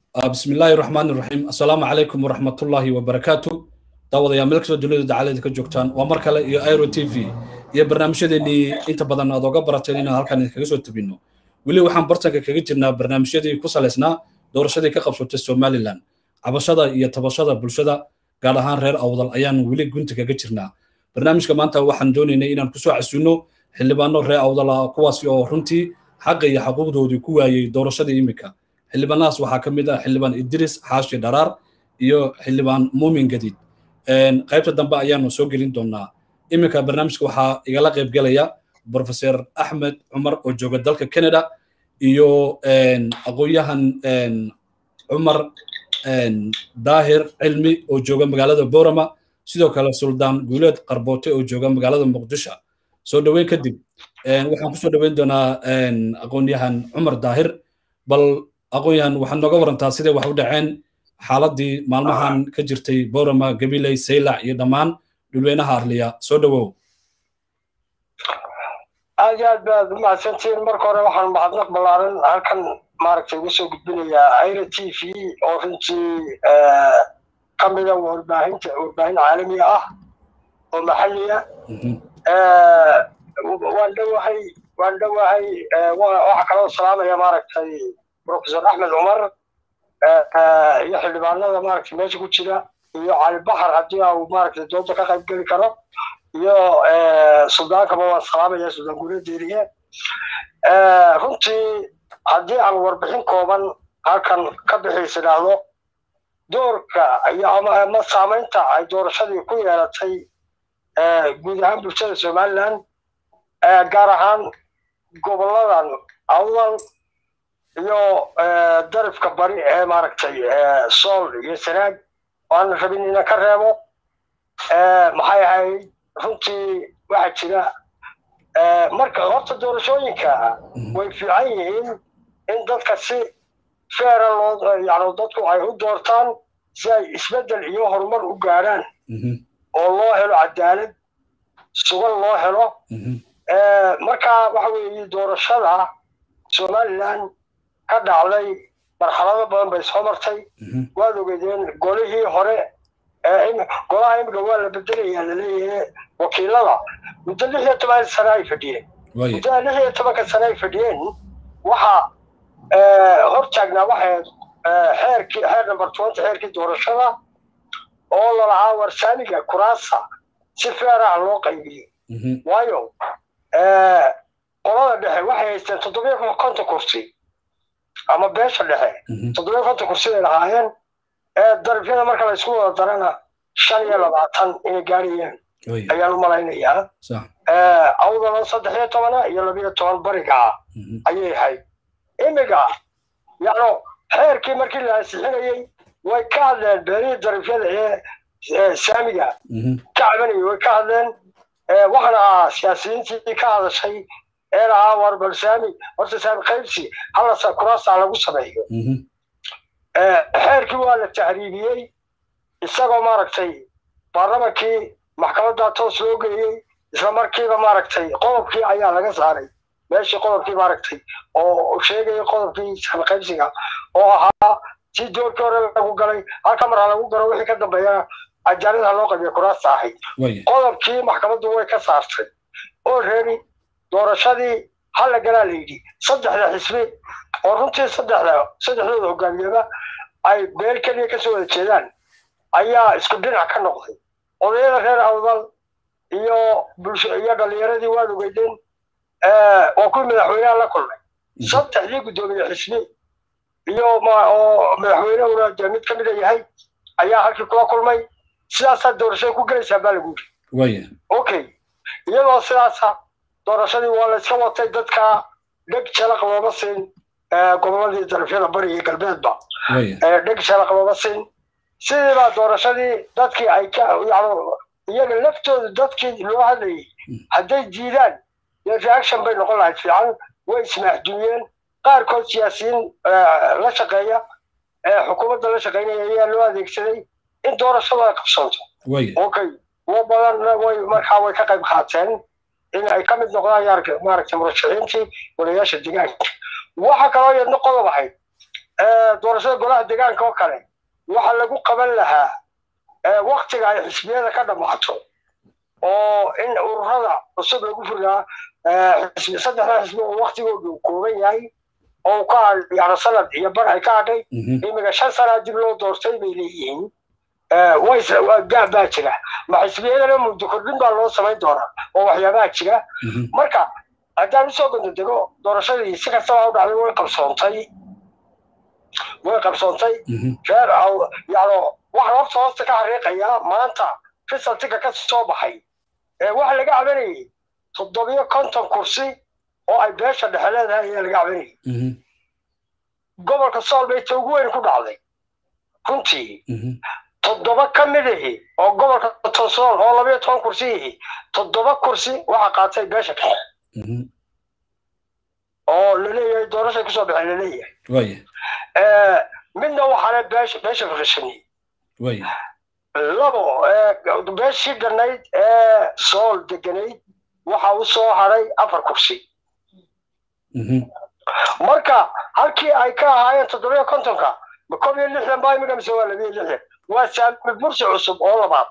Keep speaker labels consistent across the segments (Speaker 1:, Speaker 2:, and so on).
Speaker 1: بسم الله الرحمن الرحيم السلام عليكم ورحمة الله وبركاته دعوة يا ملك سود دولة دعالة كجوكتان ومركلة يا ايرو تي في يا برنامج دي انت بدنا ادوغا براتين halkan kaga soo tabino wili waxaan bartanka kaga jirnaa barnaamijyadii ku saleysnaa doorashadii ka qabsatay Somaliland cabashada iyo tabashada bulshada gaar ahaan reer awdal ayaan wili gunta kaga jirnaa barnaamijka maanta waxaan doonaynaa inaan kusoo casuuno xildhibaano reer awdal ah kuwaasi oo runtii xaqa iyo xuquuqdoodii ku waayey doorashadii imika xildhibaanahaas waxaa ka mid ah xildhibaan idris xaashi dharaar iyo xildhibaan muumin gadiid qaybta dambe ayaanu soo gelin doonaa iminka barnaamijka waxaa igala qayb gelaya professor axmed cumar oo jooga dalka canada iyo aqoon-yahan cumar daahir cilmi oo jooga magaalada borama sidoo kale suldaan guuleed qarboote oo jooga magaalada muqdisho soo dhoweyn kadib waxaan kusoo dhoweyn doonaa aqoon-yahan cumar daahir bal aqoon-yahan waxaad nooga warantaa siday wax u dhaceen xaaladii maalmahan ka jirtay borama gabiley saylac iyo dhammaan dhulweynaha arliya soo dhowow
Speaker 2: aad iyo aad baad umahadsantihiin marka hore waxaan mahadnaq ballaaran halkan maaragtay uga soo gudbinayaa aira t v oo runtii ka mida warbaahinta warbaahin caalami ah oo maxalliya waan dhowahay waan dhowahay waxaa kaloo salaamaya maaragtay professor axmed cumar iyo xildhibaanada maaragtay meesha ku jira iyo cali baxar haddii uu maaragtay dooda ka qayb geli karo iyo suldaankaba waan salaamaya suldaan guuledeeriye runtii haddii aan warbixin kooban halkan ka bixiis idhaahdo doorka iyo ama saamaynta ay doorashadii ku yeelatay guud ahaan bulshada somaliland gaar ahaan goboladan awdal iyo darifka bari ee maaragtay sool iyo sanaag waan rabin inaan ka reebo maxay ahayd runtii waxaa jira marka horta doorashooyinka way fiican yihiin in dadka si feera loo yani dadku ay u doortaan si ay isbeddel iyo horumar u gaadhaan oo loo helo cadaalad sugan loo helo marka waxa weeye doorashada somaliland ka dhacday marxalado badan bay soo martay waad ogeedeen golihii hore golaha imika waa la bedelayaa laleeyahay wakiilada muddo lix iyo toban sane ay fadhiyeen muddada lix iyo tobanka sane ay fadhiyeen waxaa hor taagnaa waxay xeerkii xeer number twenty xeerkii doorashada oo lalahaa warsaamiga kuraasa si feer ah loo qaybiyo waayo qolada dhexe waxay haysteen toddobiyo konton kursi ama beesha dhexe toddobiyo konton kursi bay lahaayeen darifyada marka la isku wada darana shan iyo labaatan inay gaarayeen ayaan u malaynayaa awdalo saddex iyo tobana iyo labiyo toban bariga ayay ahayd imiga yacno xeerkii markii la ansixinayey way ka hadleen beelihii darifyada ee saamiga ka cabanayay way ka hadleen waxaana ahaa siyaasiyiintii ka hadashay ee lahaa war bal saami horta saami qaybsi halasa kuraasa lagu sameeyo xeerkii waa la tahriibiyey isagoo maaragtay baarlamankii maxkamadda toos loo geeyey isla markiiba maaragtay qodobkii ayaa laga saaray meeshii qodobkii maaragtay oo sheegayay qodobkii saami qaybsiga oo ahaa si doorkii hore lagu galay halka mar ha lagu galo wixii ka dambeeyana ajaalada loo qabiya kuraasta ahayd qodobkii maxkamaddu way ka saartay oo reeri doorashadii hala galaa la yidhi saddexda xisbi oo runtii saddexda saddexdooda hogaamiyaba ay beel keliya kasoo wada jeedaan ayaa isku dhinac ka noqday odayada reer awdal iyo bulsho iyo dhalinyaradii waad ogeydeen waa kuwii madaxweynaha la kulmay saddexdii guddoomiye xisbi iyo oo madaxweynehuna dee mid ka mida yahay ayaa halkii kula kulmay sidaasaa doorashada ku gelaysaa baa lagu yiri okay iyadoo sidaasa doorashadii waa la iska watay dadka dheg jalaq looma siin goboladii darafyada bari iyo galbeedba dheg jalaq looma siin sidiibaa doorashadii dadkii ay ka yacno iyaga laftooda dadkii loo hadlayay hadday diidaan dee reaction bay noqon lahayd fiican way ismaaxduuyeen qaarkood siyaasiyiin la shaqeeya xukuumadda la shaqeynaya ayaa loo adeegsaday in doorashadu ay qabsanto okay wa badan way markaa way ka qayb qaateen in ay ka mid noqdaan maaragtay murashaxiintii walayaasha deegaanka waxa kaloo yadna qodob ahayd doorashada golaha deegaanka oo kale waxa lagu qaban lahaa waktiga ay xisbiyada ka dhammaato oo in ururada cusub lagu furiyaa saddexda xisbi oo waktigoodu kooban yahay oo ka yani sanad iyo bar ay ka hadhay imiga shan sanaa dib loo doortay bay leeyihiin gaab baa jira ma xisbiyadana muddo kordhin baa loo samayn doonaa oo waxyaabaha jira marka haddaan usoo gondodego doorashadii si kastaba u dhacday way qabsoontay way qabsoontay reer yani waxaan horta hoosta ka xariiqayaa maanta risaltiga ka soo baxay waxa laga cabanayay toddobiyo konton kursi oo ay beesha dhexe leedahay ayaa laga cabanayay gobolka sool bay ta ugu weyn ku dhacday runtii toddoba ka mid ihi oo gobolka tosool oo labayo toban kursi ihi toddoba kursi waxa qaatay beesha dhexe oo laleeyahay doorashay kusoo baxay laleeyahay midna waxaale beesha beesha fakishani labo beeshii ganayd ee sool deganayd waxa u soo haray afar kursi marka halkii ay ka ahaayeen toddobiyo kontonka ma kob iyo lixdan baa imiga mise waa labiyo lixdan waa saami bursi cusub oo labaad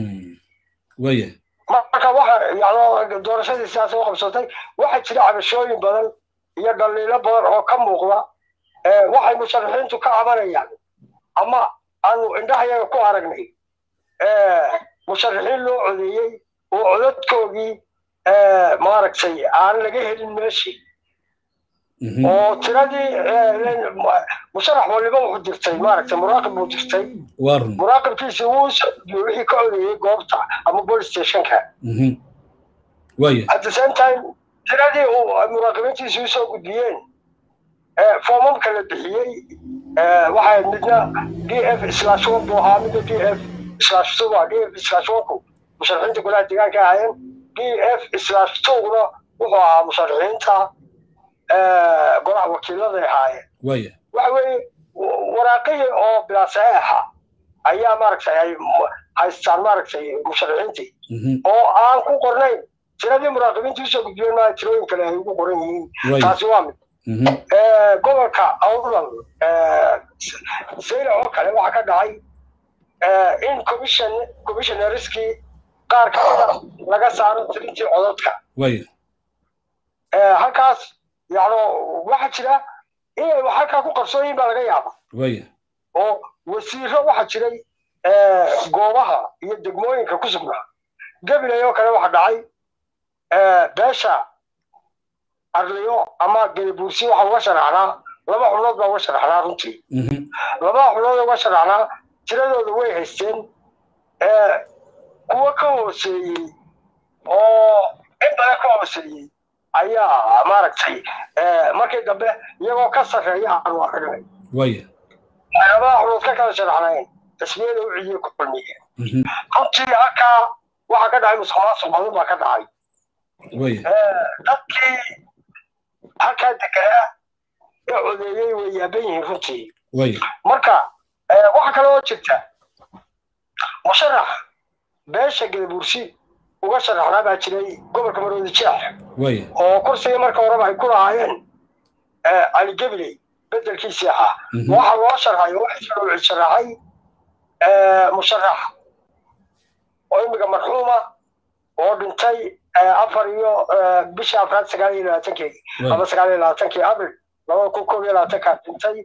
Speaker 2: marka waxa yani doorashadii sidaas u qabsatay waxaa jira cabashooyin badan iyo dhaliilo badan oo ka muuqda waxay musharaxiintu ka cabanayaan ama aanu indhahayaga ku aragnay musharaxiin loo codeeyey oo codadkoogii maaragtay aan laga helin meeshii oo tiradii musharax waliba wuxuu dirtay maaragtay muraaqib buu dirtay muraaqibkiisi wuu socdiyo wixii ka codeeyey goobta ama police stationka at the same time tiradii uu muraaqibiintiisi usoo gudbiyeen foomamka la bixiyey waxay midna d f slash one buu ahaa midna d f slash two d f slash one ku musharaxiinta golaha deegaanka ahaayeen d f slash two-na wuxuu ahaa musharaxiinta golaha wakiiladay ahaayeen waxa weeye waraaqihii oo bilaasaeexa ayaa maaragtay ay haystaan maaragtay musharaxiintii oo aan ku qornayn tiradii muraaqibiintii usoo gudbiyeen maa tirooyin kale ay ugu qoran yihiin taasi waa mid gobolka outland sayla oo kale waxaa ka dhacay in commission commissionariskii qaar kamida laga saaro tirintii codadka halkaas yani waxaa jira inay halkaa ku qarsoon baa laga yaaba oo wasiiro waxaa jiray goobaha iyo degmooyinka ku sugnaa gabilay oo kale waxa dhacay beesha arliyo ama gelibuursi waxa uga sharaxnaa laba xubnood baa uga sharaxnaa runtii labada xubnood uga sharaxnaa tiradooda way haysteen kuwa ka hooseeyey oo in badan ka hooseeyey ayaa maaragtay markii dambe iyagoo ka sarreeya aanu aragnay labada xubnood ka kala sharaxnayn xisbiyada u cidiye ku kulmiyeen runtii halkaa waxaa ka dhacay musuqmaasuq badan baa ka dhacay dadkii halkaa deganaa ee codeeyey way yaaban yihiin runtii marka waxa kale oo jirta musharax beesha gadabuursi uga sharaxnaa baa jiray gobolka maroodi jeex oo kursigii marka horeba ay ku lahaayeen cali gabiley bedelkiisii ahaa waxa loo sharxay oo waxa sharaxay musharax oo imiga marxuuma oo dhintay afar iyo bisha afraad sagaal iyo labaatankeedii ama sagaal iyo labaatankii abril labada kun koob iyo labaatankaa dhintay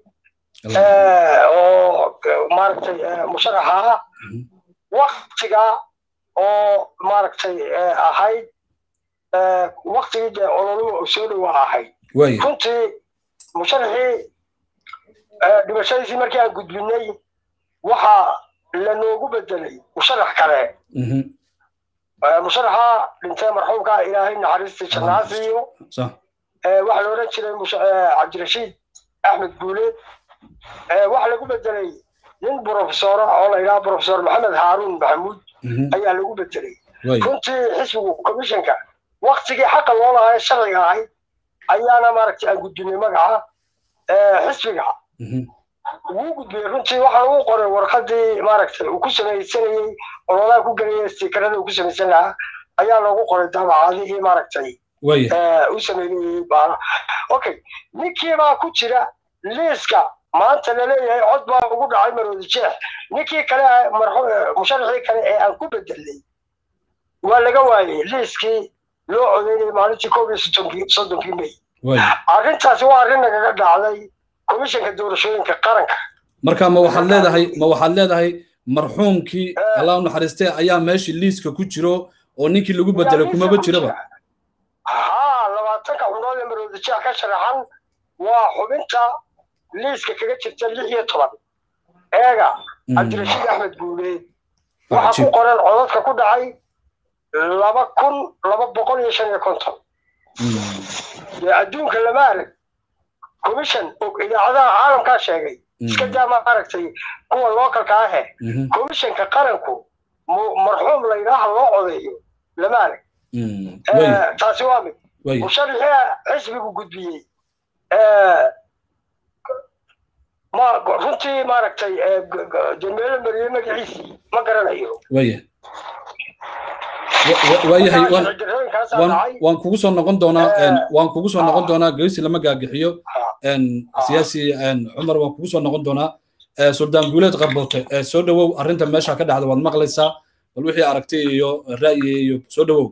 Speaker 2: oo maaragtay musharaxa ah waktiga oo maaragtay ahayd waktigii dee ololuhu soo dhowaa ahayd runtii musharaxii dhimashadiisii markii aan gudbinay waxaa lanoogu bedelay musharax kale musharaxa dhintay marxuumka ilaahay naxariistii jannaha siiyo waxaa la odhan jiray cabdirashiid axmed guuleed waxaa lagu bedelay nin brofesora oo la yidhaha brofesor maxamed haaruun maxamuud ayaa lagu bedelay runtii xisbigu commissionka waktigii xaqa loo lahaa ee sharciga ahayd ayaana maaragtay aan gudbinay magaca xisbiga wuu gudbiyey runtii waxaan uu qoray warqadii maaragtay uu ku samaysanayey ololaha ku gelaya stiikarada uu ku samaysan lahaa ayaa loogu qoray daabacadihii maaragtay u sameynayey baana okay ninkii baa ku jira liiska maanta laleeyahay cod baa ugu dhacay maroodi jeex ninkii kale musharaxii kale ee aan ku bedelnay waa laga waayey liiskii loo codeynayay maalintii koob iyo soddonkii soddonkii may arrintaasi waa arrin nagaga dhacday komishanka doorashooyinka qaranka
Speaker 1: marka ma waxaad leedahay ma waxaad leedahay marxuumkii allah u naxariistay ayaa meeshii liiska ku jiro oo ninkii lagu bedelay kumaba jiraba
Speaker 2: haa labaatanka xubnood ee maroodi jeex ka sharaxan waa xubinta liiska kaga jirta lix iyo toban eega cabdirashiid axmed guuleed waxaa ku qoran codadka ku dhacay laba kun laba boqol iyo shan iyo konton dee adduunka lama arag commission idaacadaha caalamkaa sheegay iska daa ma aragtay kuwa localka ahe commissionka qaranku marxuum la yidhaaha loo codeeyo lama arag taasi waa mid musharaxii xisbigu gudbiyey ma runtii maaragtay demeelo mariyey magaciisii ma garanayo
Speaker 1: waya waayahay waan kugu soo noqon doonaa waan kugu soo noqon doonaa geysi lama gaagixiyo siyaasi cumar waan kugu soo noqon doonaa suldaan guuleed qarboote soo dhowow arrinta meesha ka dhacda waad maqlaysaa bal wixii aragtay iyo ra'yi iyo soo dhowow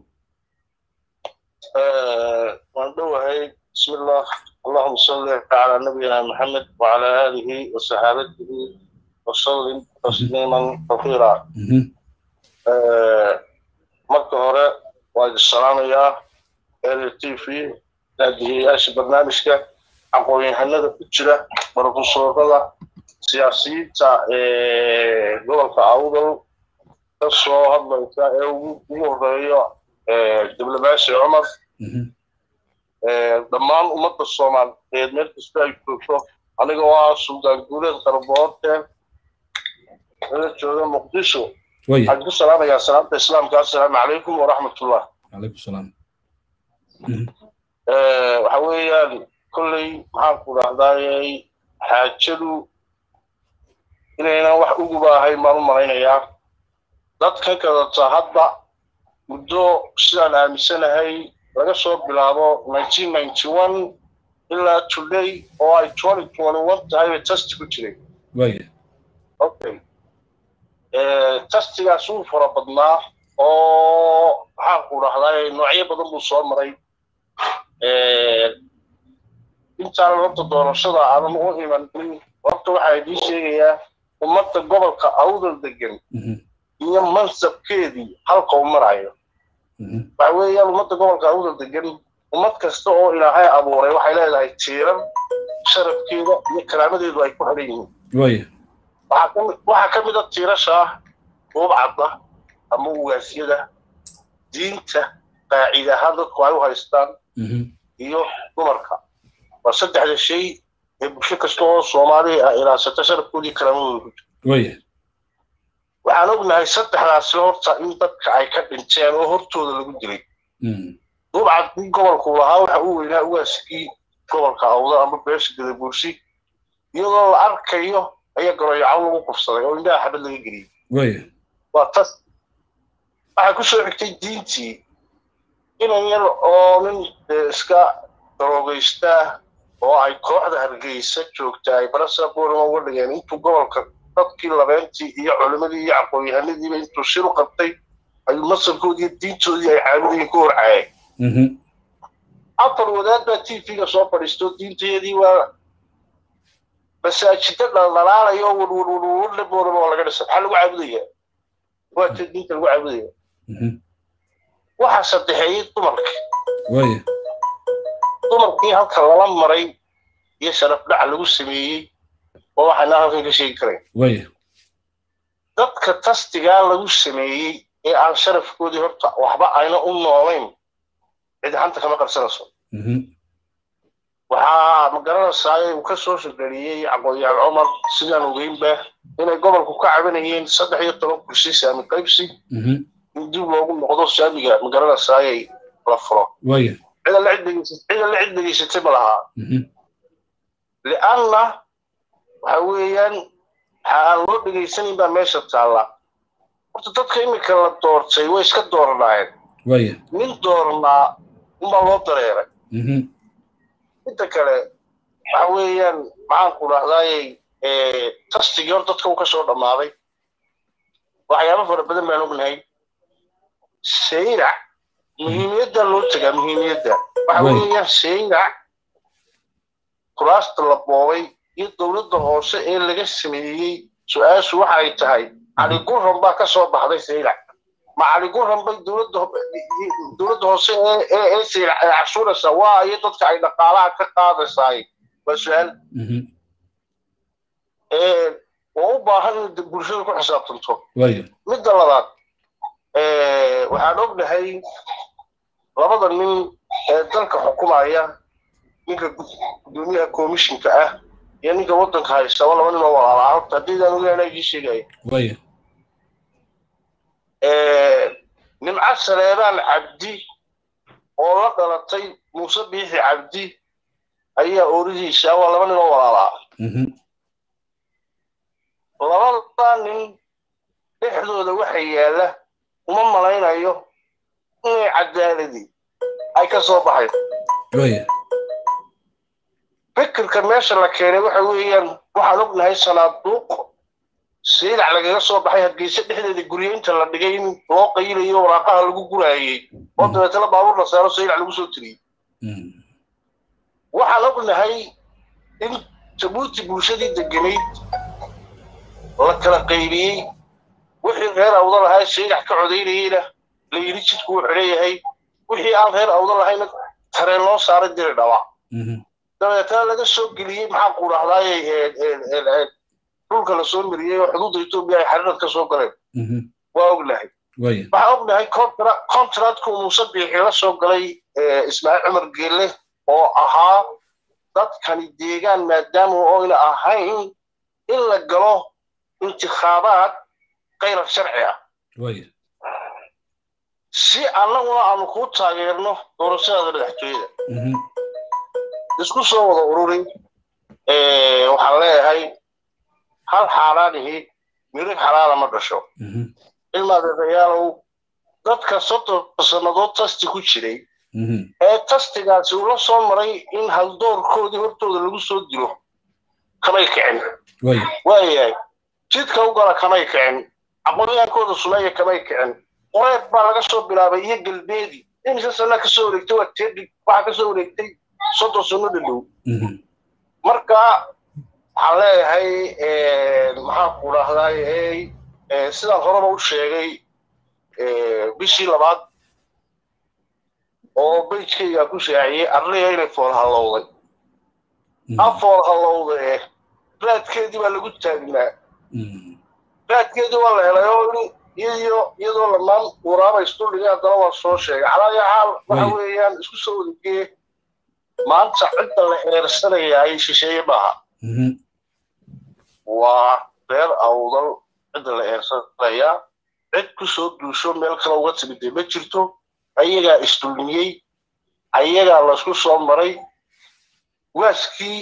Speaker 3: waan dhowahay bismillah اللهم صل على نبينا محمد وعلى آله وصحابته وسلم تسليما كثيرا marka hore waa idin salaamayaa l t v daadihiyaasha barnaamijka aqoon-yahanada ku jira barofesoorada siyaasiyiinta gobolka awdal ka soo hadlaysa ee ugu horeeyo diblomaasi cumar dhammaan ummadda soomaaliyeed meel kasta ay joogto aniga waa suldaan guuleed qarboorte la jooga muqdisho waxaan ku salaamayaa salaamta islaamka assalaamu calaykum waraxmatullah
Speaker 1: calaykum salaam
Speaker 3: waxa weeyaan kolley maxaan ku dhahdaayey xaajadu inaynan wax uguba ahayn baan u malaynayaa dadkan kadata hadda muddo sidaan aaminsanahay laga soo bilaabo ilaa today oo ay tahay bay tasti ku jiray okay tastigaas wuu fara badnaa oo maxaan ku dhahdaa noocyo badan buu soo maray intaan horta doorashada aadan u imanin horta waxaa idiin sheegayaa ummadda gobolka awdal degan iyo mansabkeedii halka u marayo waxa weeyaan ummadda gobolka awdal degan ummad kasta oo ilaahay abuuray waxay leedahay tiiran sharafkeeda iyo karaamadeedu ay ku xidhan yihiin waxaa ka mid a tiirasha buubcadda ama ugaasyada diinta qaacidaha dadku ay u haystaan iyo dumarka waa saddexda shay ee bulsho kasta oo soomaaliya ah ilaasata sharafkoodii karaamadooda ku jirto waxaan ognahay saddexdaasi horta in dadka ay ka dhinteen oo hortooda lagu dilay duubcadkii gobolku lahaa waxa uu weynaa ugaaskii gobolka awda ama beesha gadabuursi iyadoo la arkayo ayaa garoyaco lagu qufsaday oo indhaha xabad laga geliyey waa tas waxaa ku soo xigtay diintii inan yar oo nin iska daroogaystaa oo ay kooxda hargeysa joogta ay barasa boorama uga dhigeen intuu gobolka dadkii labeentii iyo culimadii iyo aqoon-yahanadiiba intuu shir u qabtay ayuu masarkoodii iyo diintoodii ay caabudayeen ku horcaayeen afar wadaad baa t v-ga soo fadhiisto diintayadii waa masaajida dhaldhalaalayo warwarwarwarle boorama oo laga dhisa maxaa lagu caabudaya waa ta diinta lagu caabudaya waxaa saddexeeyey dumarkii dumarkii halka lala maray iyo sharaf dhac lagu sameeyey oo waxayna halkan ka sheegi karayn dadka tastigaa lagu sameeyey ee aan sharafkoodii horta waxba ayna u noolayn cid hanta kama qarsanayso waxaa ma garanaysaa uu ka soo shaqeeyey aqoon-yahan cumar sidaan ogeynba inay gobolku ka cabanayeen saddex iyo toban kursi saami qaybsi in dib loogu noqdo saamiga ma garanaysaayay la furo cida la cid dhegeysatay ma lahaa lianna waxa weeyaan waxa aan loo dhegaysanayn baa meesha taalla horta dadka iminka la doortay way iska dooranaayeen nin dooranaa unbaa loo dareeray midda kale waxa weeyaan maxaan ku dhahdaayey tastigii hor dadka uu ka soo dhammaaday waxyaabo fara badan baan ognahay sayrac muhiimiyadda loo tagaa muhiimiyadda waxa weeyaan sayrac kuraasta la boobay iyo dowladda hoose ee laga sameeyey su-aashu waxa ay tahay cali gurran baa ka soo baxday sayrac ma cali gurran bay dowladda hoose ee sayrac ay cashuuraysaa waa iyo dadka ay dhaqaalaha ka qaadaysaay waa su-aal waa u baahan in bulshada ku xisaabtanto midda labaad waxaan ognahay labada nin ee dalka xukumaya ninka gudoomiyaha commissionka ah iyo ninka waddanka haysta waa laba nin oo walaala horta haddiidaan ogaana igii sheegaya nimco saleebaan cabdi oo la dhalatay muuse biixi cabdi ayaa ooridiisa waa laba nin oo walaala ah labada nin dhexdooda waxa yaalla uma malaynayo inay cadaaladii ay ka soo baxayn fikirka meesha la keenay waxa weeyaan waxaan ognahay sanaaduuq saylac lagaga soo baxay hargeysa dhexdeeda guryo inta la dhigay in loo qayilayo waraaqaha lagu guraayey oo dabeetana baabuur la saaro saylac lagu soo tiriyey waxaan ognahay in jabuuti bulshadii deganayd la kala qaybiyey wixii reer awda lahaa saylac ka codaynayeyna la yidhi jidku wuxuu leeyahay wixii aan reer awda lahayna tareen loo saaray diri dhaba dabeetana laga soo geliyey maxaan ku dhahdaay dhulka la soo mariyey oo xuduudda etoobiya ay xariirad ka soo galeen waa ognahay waxaan ognahay contractku muuse biixi la soo galay ismaaciil cumar geelle oo ahaa dadkani deegaan maadaama oyna ahayn in la galo intikhaabaad kayrar sharci ah si annaguna aanu kuu taageerno doorashadaada madaxtooyada isku soo wada ururi waxaan leeyahay hal xaaraanihi mirig xalaala ma dhasho ilmaadeedayaalow dadka soddon sannadood tasti ku jiray ee tastigaasi ula soo maray in haldoorkoodii hortooda lagu soo dilo kamay kicin waayahay jidka u gala kamay kicin aqoonyaankooda sumeeya kamay kicin qoreed baa laga soo bilaabay iyo galbeedi imise sanna ka soo wareegtay waa teedhig waxaa ka soo wareegtay soddon sanno dhadhow marka waxaan leeyahay maxaan ku dhahdaay sidaan horeba u sheegay bishii labaad oo bejkaygaa ku shaaciyey arriya inay fool hallowday afool hallowda eh raadkeedii baa lagu taagnaa raadkeedii waa la helay oo iyadiyo iyadoo lamaan waraaba isduldhigay haddana waa soo sheegay calaayo xaal waxa weeyaan isku soo wadagee maanta cidda la eersanaya ay shisheeye maaha waa reer awdal cidda la eersanayaa cid ku soo duusho meel kale uga timidee ma jirto ayagaa isdulmiyey ayagaa laysku soo maray waaskii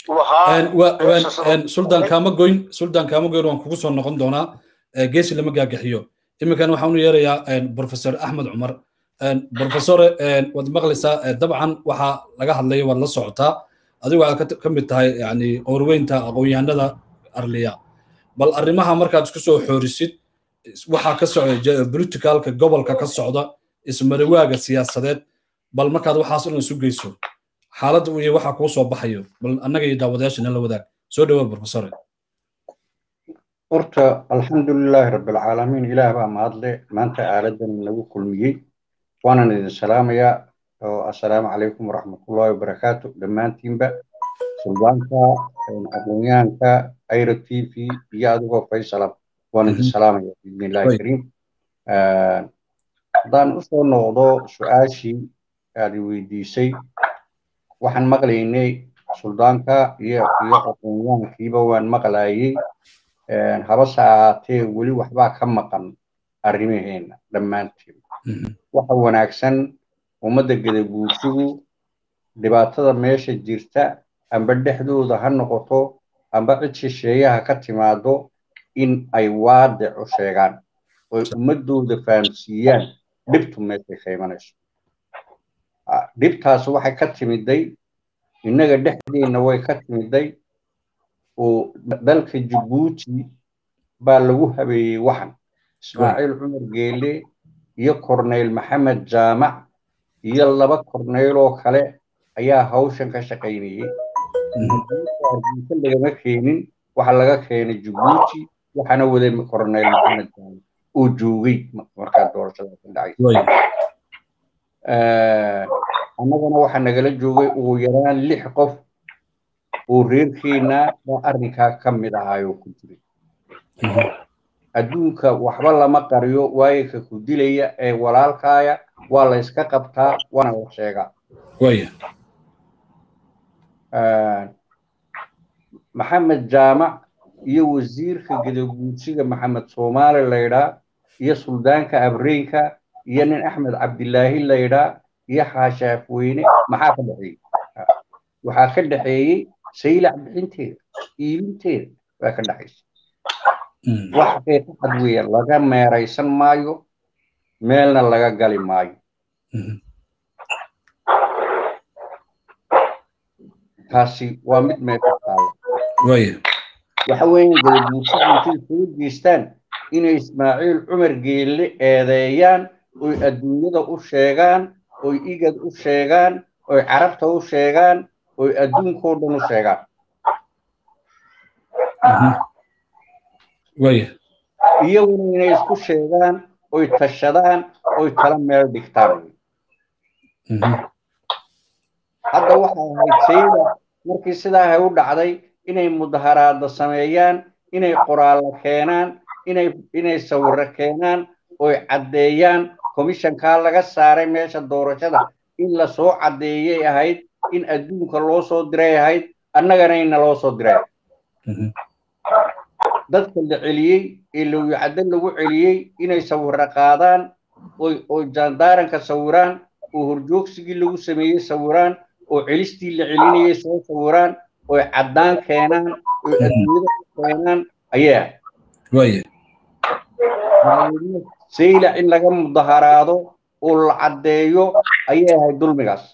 Speaker 1: suldaan kaama goyn suldaan kaama goyn waan kugu soo noqon doonaa geesi lama gaagaxiyo iminkan waxaan u yeerayaa professor axmed cumar professore waad maqlaysaa dabcan waxaa laga hadlaya waad la socotaa adigu waxaad ka mid tahay yani qoorweynta aqoon-yahanada arliya bal arrimaha markaad isku soo xoorisid waxaa ka socda politicalka gobolka ka socda ismariwaaga siyaasadeed bal markaad waxaas dhan isu geyso xaaladda iyo waxaa kuu soo baxayo bal annaga iyo daawadayaashana la wadaag soo dhawoa professore
Speaker 4: horta alxamdulilaahi rabbilcaalamiin ilaah baa mahadle maanta aaladan nagu kulmiyey waanan idin salaamayaa oo assalaamu calaykum waraxmatullaahi wabarakaatu dhammaantiinba sulbaanka aqoonyahanka ayra t v iyo adigoo faysala waan idin salaamaya biidnillahi kariim haddaan usoo noqdo su-aashii aad weydiisay waxaan maqlaynay suldaanka iyo iyo aqoonyahankiiba waan maqlayay habase ahaatee weli waxbaa ka maqan arrimaheena dhammaanteen waxa wanaagsan ummadda gadabuursigu dhibaatada meesha jirta amba dhexdooda ha noqoto amba cid shisheeyaha ka timaado in ay waadicu sheegaan oy ummadooda fahamsiiyaan dhibtu meeshay ka imanayso dhibtaas waxay ka timiday innaga dhexdeenna way ka timiday oo dalka jabuuti baa lagu habeeyey waxan ismaaciil cumar geele iyo korneyl maxamed jaamac iyo laba korneyl oo kale ayaa hawshan ka shaqaynayey hargeysa lagama keenin waxa laga keenay jabuuti waxaana waday korneyl maxamed jaamac oo joogay markaa doorashada ka dhacay annagana waxaa nagala joogay ugu yaraan lix qof oo reerkeenna baa arrinkaa ka mid ahaayoo ku jiray adduunka waxba lama qariyo waayo ka ku dilaya ee walaalkaaya waa la yska qabtaa waana la sheegaa maxamed jaamac iyo wasiirka gadaguudsiga maxamed soomaali laydhaa iyo suldaanka abreenka iyo nin axmed cabdilaahi laydhaa iyo xaashaafweyne maxaa ka dhexeeyey waxaa ka dhexeeyey saylac bixinteeda iibinteeda baa ka dhexaysa wax xaqiiqo cad weeye laga meeraysan maayo meelna laga gali maayo taasi waa mid meesha taala waxa weeyaan gadaguursiga intay soo geystaan inay ismaaciil cumar geelle eedeeyaan oy adduunyada u sheegaan oy igad u sheegaan oy carabta u sheegaan oy adduunkao dhan u sheegaan iyaguna inay isku sheegaan oy tashadaan oy tala meel dhigtaan hadda waxay ahayd sayda markii sidaahay u dhacday inay mudaharaada sameeyaan inay qoraallo keenaan inay inay sawirro keenaan oy caddeeyaan komishankaa laga saaray meesha doorashada in lasoo caddeeyay ahayd in adduunka loo soo diray ahayd annagana inna loo soo diray dadka la celiyey ee lowyacaddo lagu celiyey inay sawirro qaadaan oy oy jaandaaranka sawiraan oo horjoogsigii lagu sameeyey sawiraan oo celistii la celinayay soo sawiraan oy caddaan keenaan oy adduunyada ku keenaan ayaa saylac in laga mudaharaado oo la caddeeyo ayay ahayd dulmigaas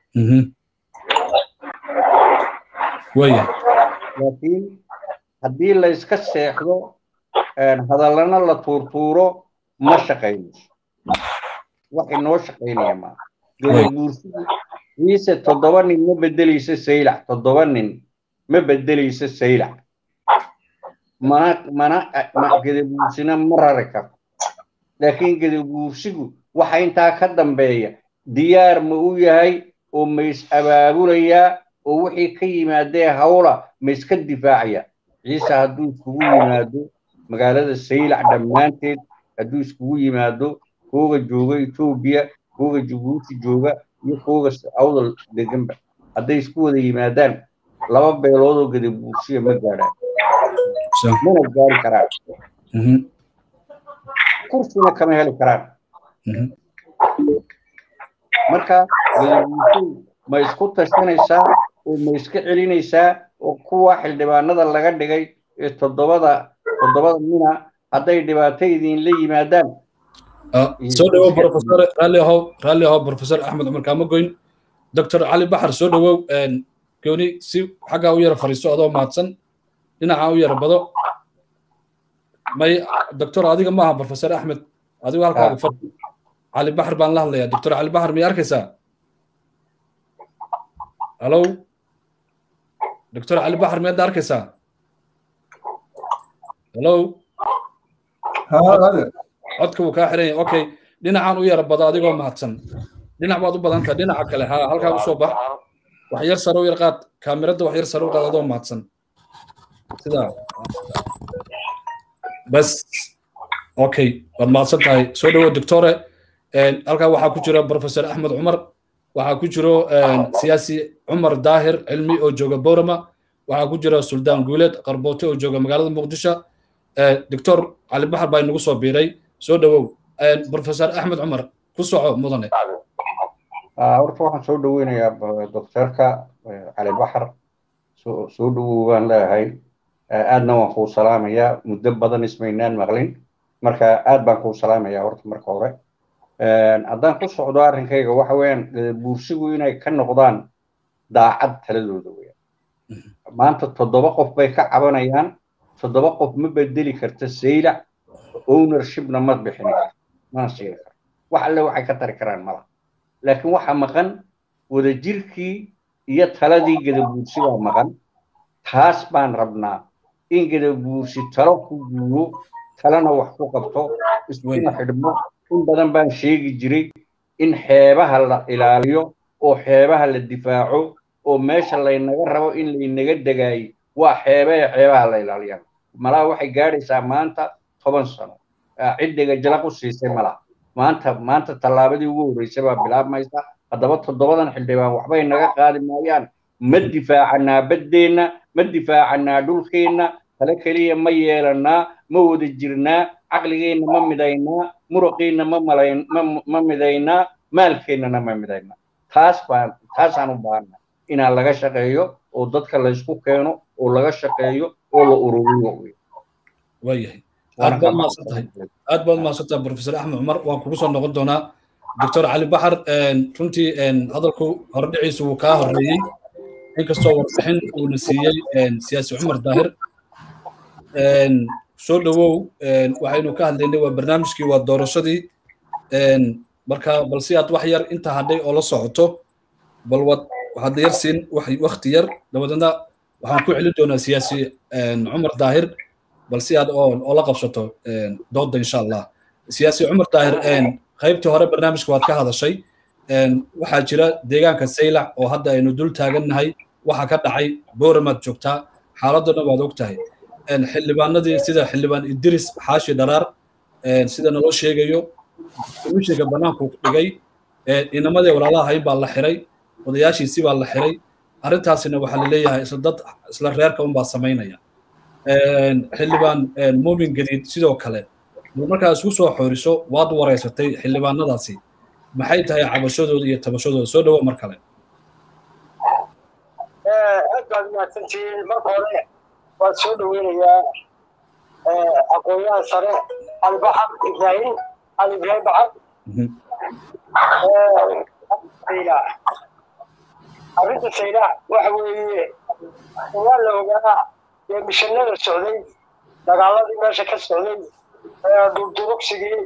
Speaker 4: laakiin haddii la iska seexdo hadallana la tuurtuuro ma shaqaynayso wax inoo shaqaynaya maa gadaguursigu ciise toddoba nin ma beddelayso saylac toddoba nin ma beddelayso saylac mana mana gadaguursina ma rari karto laakiin gadaguursigu waxa intaa ka dambeeya diyaar ma u yahay oo ma is abaabulayaa oo wixii ka yimaadee hawla ma iska difaacaya ciise hadduu iskugu yimaado magaalada saylac dhammaanteed hadduu iskugu yimaado kooga jooga etoobiya kooga jabuuti jooga iyo kooga awdal deganba hadday isku wada yimaadaan laba beelood oo gadabuursiya ma gaadhaan mana gaari karaan kursina kama heli karaan marka gadabuursiyu ma isku tashanaysaa oo ma iska celinaysaa oo kuwa xildhibaanada laga dhigay ee toddobada toddobada mina hadday dhibaato idinla yimaadaan
Speaker 1: soo dhawow profesor raalli ahow raalli ahow profesor axmed cumar kaamagoyn doctor cali baxar soo dhawow gooni si xaggaa u yara fariiso adoo mahadsan dhinacaa u yara bado may doctor adiga maaha profesor axmed adigu halkaaga far cali baxar baan la hadlayaa doctor cali baxar miyay arkaysaa halow doctor cali baxar miyaad arkaysaa halow codka wuu kaa xiran yahay okay dhinacaan u yara bado adigoo mahadsan dhinac baad u badan tahay dhinaca kale ha halkaa u soo bax wax yar sare u yar qaad kaamirada wax yar sare u qaad adoo mahadsan sidaa bas okay waad mahadsan tahay soo dhawo doctore halkaa waxaa ku jira professor axmed cumar waxaa ku jiro siyaasi cumar daahir cilmi oo jooga borama waxaa ku jira suldaan guuleed qarboote oo jooga magaalada muqdisho doctor cali baxar baa inagu soo biiray soo dhawow professor axmed cumar ku soco mudane
Speaker 4: horta waxaan soo dhaweynayaa doctorka cali baxar soo dhawow baan leeyahay aadna waan kuu salaamayaa muddo badan ismaynaan maqlin marka aad baan kuu salaamayaa horta marka hore haddaan ku socdo arrinkayga waxa weeyaan buursigu inay ka noqdaan daacad taladooda weyaan maanta toddoba qof bay ka cabanayaan toddoba qof ma bedeli karta saylac ownershipna ma bixini karto mana siini karto wax alle waxay ka tari karaan mala laakiin waxaa maqan wadajirkii iyo taladii gadabuursigaa maqan taas baan rabnaa in gadabuursi talo ku guuro talana wax ku qabto iskuna xidhmo in badan baan sheegi jiray in xeebaha la ilaaliyo oo xeebaha la difaaco oo meesha laynaga rabo in laynaga degaayo waa xeebaha xeebaha la ilaaliyaan malaha waxay gaadhaysaa maanta toban sano ciddiga jalaq u siisay malaha maanta maanta tallaabadii ugu horreysay baa bilaabmaysa haddaba toddobadan xildhibaan waxbay naga qaadi maayaan ma difaacanaa baddeenna ma difaacanaa dhulkeenna tale keliya ma yeelannaa ma wada jirnaa caqligeenna ma midaynaa muruqiinna ma malayn ma midaynaa maalkeennana ma midaynaa taas baan taasaan u baahanaa inaan laga shaqeeyo oo dadka laysku keeno oo laga shaqeeyo oo la ururiyo
Speaker 1: waayahay aad baad mahadsantahay aad baad mahadsantahay professor axmed cumar waan kugu soo noqon doonaa doctor cali baxar runtii hadalku hordhiciisu wuu kaa horreeyey inkastoo warbixin uuna siiyey siyaasi cumar daahir soo dhowow waxaynu ka hadlaynay waa barnaamijkii waa doorashadii marka bal si aad wax yar inta hadhay oo la socoto bal wad waxaad yar siin wakti yar dabadeedna waxaan ku celin doonaa siyaasi cumar daahir bal si aad oo la qabsato dooda insha allah siyaasi cumar daahir qaybtii hore barnaamijka waad ka hadashay waxaa jira deegaanka saylac oo hadda aynu dul taagannahay waxa ka dhacay booramaad joogtaa xaaladana waad og tahay xildhibaanadii sida xildhibaan idris xaashi dharaar sida naloo sheegayo komishinka bannaanku dhigay inamadii walaalaha hayn baa la xiray odayaashiisii baa la xiray arrintaasina waxaa la leeyahay isla dad isla reerka unbaa samaynaya xildhibaan muumin gadiid sidoo kale markaa isku soo xooriso waad wareysatay xildhibaanadaasi maxay tahay cabashadooda iyo tabashadooda soo dhowo mar kale
Speaker 2: aad baad mahadsantihiin marka hore waan soo dhoweynayaa aqoonyahan sare cali baxar ibraahim cali ibraahim baxar arrinta saylac waxa weeye waa la ogaa dee mishanada socday dagaaladii meesha ka socday durdurugsigii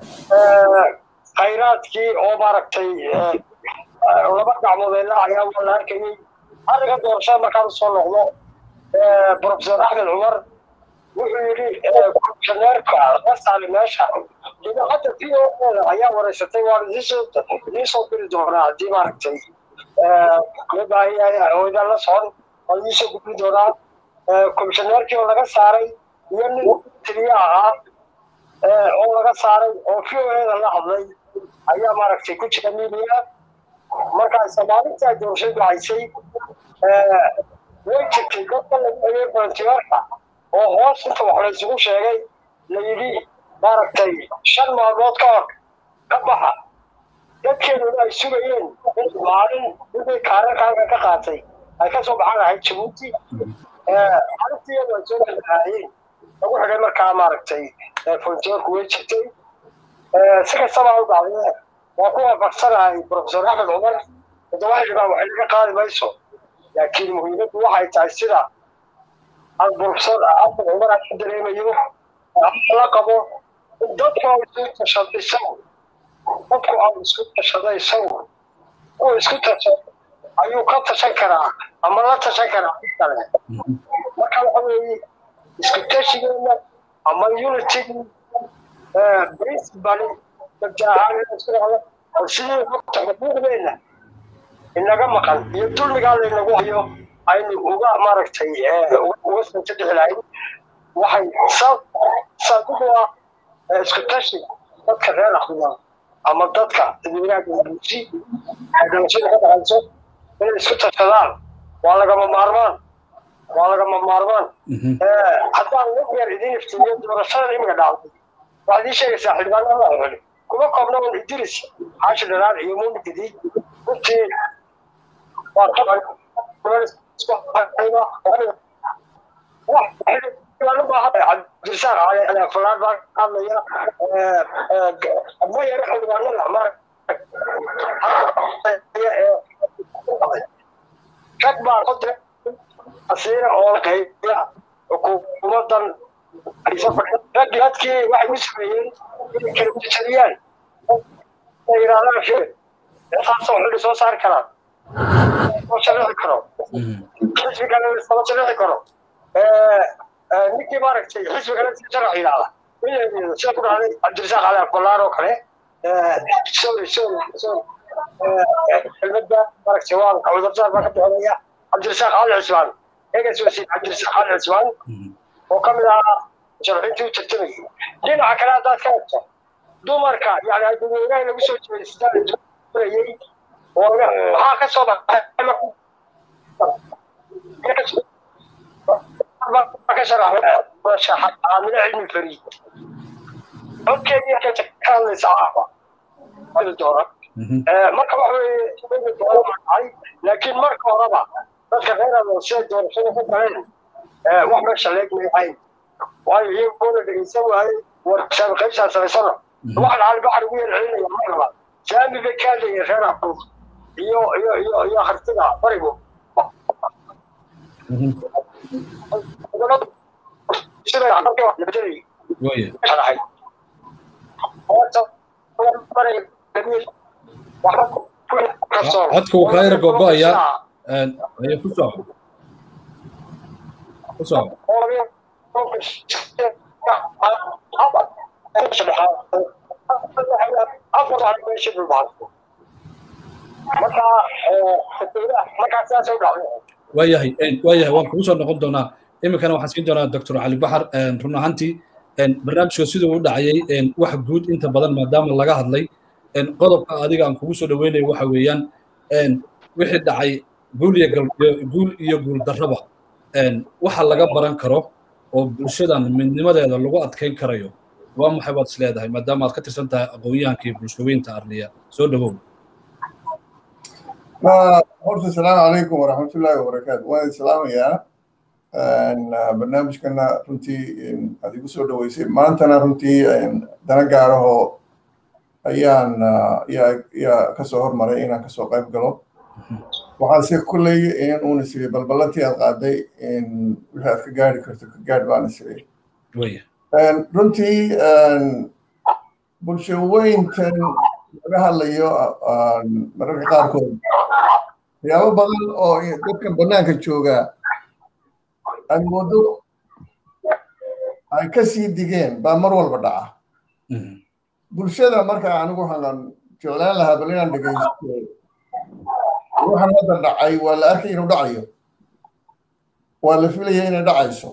Speaker 2: khayraadkii oo maaragtay laba gacmoodeedla ayaa waa la arkayey arrinka doorashada markaan usoo noqdo professor axmed cumar wuxuu yidhi komishaneerka la saali meesha idaacadda v o da ayaa wareysatay waan idiin soo diri doonaa haddii maaragtay loo baahan yahay hooyadaan la socon waan idiin soo gudbin doonaa komishaneerkii oo laga saaray iyo nin tiriye ahaa oo laga saaray oo v o da la hadlay ayaa maaragtay ku jira midiya markaas maalintaa doorashadu haysay way jirtay dadka lagu dhagay volunteerka oo hoos inta wax la isugu sheegay la yidhi maaragtay shan maalmood ka hor ka baxa dadkeeduna ay sugayeen maalin wixii kaararkaaga ka qaatay ay ka soo baxan lahayd jabuuti maalintiiyadu ay soo lahaayeen lagu xidhay markaa maaragtay volunteerku way jirtay si kastaba u dhacdee waa ku waafaqsanahay professor axmed cumar toddoba xildhibaan waxay laga qaadi mayso laakiin muhiimaddu waxay tahay sida professor axmed cumar aan ka dareemayo la qabo in dadku aan isku tashado isagu dadku aan isku tashado isagu uu isku tashado ayuu ka tashan karaa ama la tashan karaa mid kale marka waxa weeye isku tashigeena ama unitigi principal dabjaahaan isku dhacdo oo sidii horta xuquuqdeena inaga maqan iyo dulmigaa laynagu hayo aynu uga maaragtay uga sanjadixi lahayn waxay saadigu ah isku tashi dadka reer akhriya ama dadka dadweynaha galbuusi dalashada ka dhexayso inay isku tashadaan waa lagama maarmaan waa lagama maarmaan haddaan wax yar idiin iftiimiyo doorashadan imiga dhacday waxaad ii sheegaysaa xildhibaanada la xuli kuma koobna un idris xaashi dharaar iyo muumin gadiid runtii waa taban cabdirasaaq cali falaad baa hadlaya ma yaro xildhibaanada rag baa ku diray asiira oo qaybiya xukuumadan raggii dadkii waxay u sameeyeen inay kala jejariyaan ay yidhahdaan shir intaasoo xilli soo saari karaan soo sharixi karo xisbigana lama sharixi karo ninkii maaragtay xisbigana sharax yidhahda sida ku dhacday cabdirasaaq cali abdullaan oo kale sorry sorry sorry kelmadda maaragtay waan cudurdaar baa ka bixinaya cabdirasaaq cali cismaan egas wasiir cabdirasaaq cali cismaan oo ka mid ahaa sharxintii u tartamayay dhinaca kale haddaad ka egto dumarka yani dadweynaha lagu soo jeedayay oo maxaa ka soo baxay ka sharaxay caamile cilmi fariid codkeedii ka hadlaysa caafa dooran marka waxa weeye dooran dhacay laakiin marka horeba dadka reer adoo siday doorashada ka galeen wax meesha leegmay ahayn waayo iyagoona dhegeysan waayey warshada qaybsaa samaysana waxaan calibaxar ugu yeelcelinaya mar labaad saami bay ka hadlayeen reer afuuf iyo iyo iyo iyo hartida barigu
Speaker 1: codka uu kaayra gogo'aya ayaa ku soo ku soo waayahay waayahay waan kugu soo noqon doonaa iminkana waxaan siin doonaa doctor cali baxar run ahaantii barnaamijka siduu u dhacayay wax guud inta badan maadaama laga hadlay qodobka adiga aan kugu soo dhaweynayo waxa weeyaan wixii dhacay guul iyo guul iyo guul darraba waxa laga baran karo oo bulshadan midnimadeeda lagu adkayn karayo waa maxay baad is leedahay maadaama aad ka tirsan tahay aqoonyahankii bulshaweynta arliya soo dhawow
Speaker 5: horta asalaamu calaykum waraxmatullaahi wabarakaatu waan islaamayaa barnaamijkana runtii aad igu soo dhaweysay maantana runtii dana gaarahoo ayaan yaa kasoo hormaray inaan kasoo qayb galo waxaase kulley in uun isiri balballantii aad qaaday wixii aad ka gaari karto ka gaadh baan isiri runtii bulshaweyntan laga hadlayo mararka qaarkood waxyaabo badan oo dadkan bannaanka joogaa aad moodo ay ka sii digeen baa mar walba dhaca bulshada marka anigu waxaan jeclaan lahaa bal inaan dhegaysto waxaan hadda dhacay waa la arkay inuu dhacayo waa la filaya inay dhacayso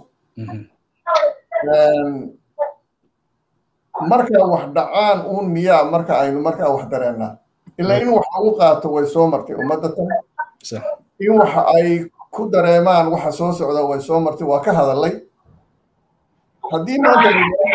Speaker 5: marka wax dhacaan uun miyaa marka aynu markaa wax dareennaa ilaa in wax lagu qaato way soo martay ummadda tan in waxa ay ku dareemaan waxa soo socda way soo martay waa ka hadalay haddii maanta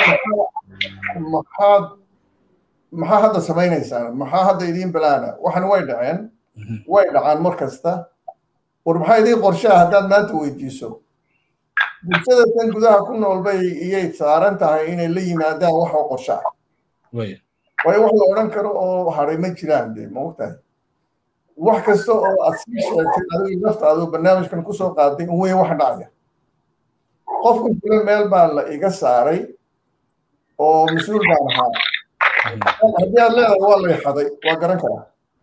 Speaker 5: maxaad maxaa hadda samaynaysaan maxaa hadda idiin balaana waxan way dhaceen way dhacaan mar kasta war maxaa idiin qorshaa haddaad maanta weydiiso bulshada tan gudaha ku nool bay iyay saaran tahay inay la yimaadaan wax oo qorsho ah waayo wax la odhan karo oo haray ma jiraan de ma ogtahay wax kasta oo aad sii sheegtay adigu naftaadu barnaamijkan kusoo qaaday in weyn wax dhacaya qofkan kule meel baa la iga saaray oo mas-uul baan ahaa haddii aad leedahay waa lay xaday waa garan karaa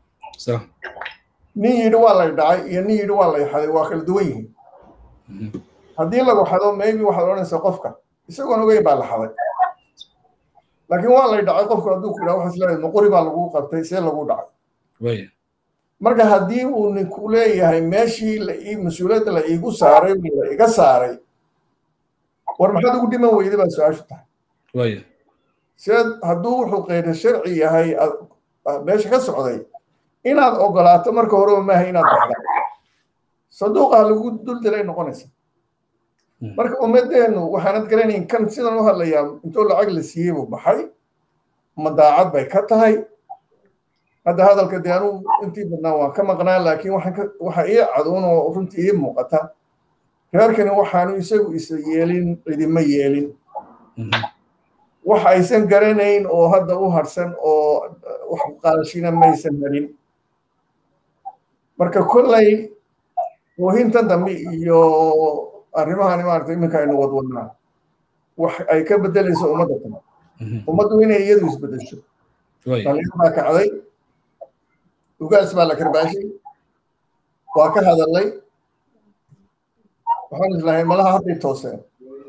Speaker 5: nin yidhi waa lay dhacay iyo nin yidhi waa lay xaday waa kala duwan yihiin haddii lagu xado maybe waxaad odhanaysaa qofka isagoon ogeyn baa la xaday laakiin waa lay dhacay qofku hadduu ku yidhaha waxaad leedahay maqori baa lagu qabtay see lagu dhacay marka haddii uu ninku leeyahay meeshii la ii mas-uuliyadda la iigu saaray la iga saaray war maxaad ugu dhiman weyday baa su-aashu tahay sideed hadduu wuxuu qeyda sharci yahay meesha ka socday inaad ogolaato marka horeba maaha inaad baxda sanduuqa lagu duldilay noqonaysa marka ummadeennu waxaanad garanayn kan sidan u hadlayaa intoo lacag la siiyey buu baxay ma daacad bay ka tahay hadda hadalka dee anuu intii badnaa waan ka maqnaa laakiin waxa ii caduun oo runtii ii muuqata reerkani waxaanu isagu isa yeelin cidima yeelin wax aysan garanayn oo hadda u harsan oo wax qaadashina maysan harin marka kollay oohintan dambe iyo arrimahan maarata iminka aynu wadwadnaa wax ay ka bedelayso ummadda kale ummaddu inay iyadu isbedesho dhalinyar baa kacday ugaas baa la karbaashay waa ka hadalay waxaan islahay malaha hadday tooseen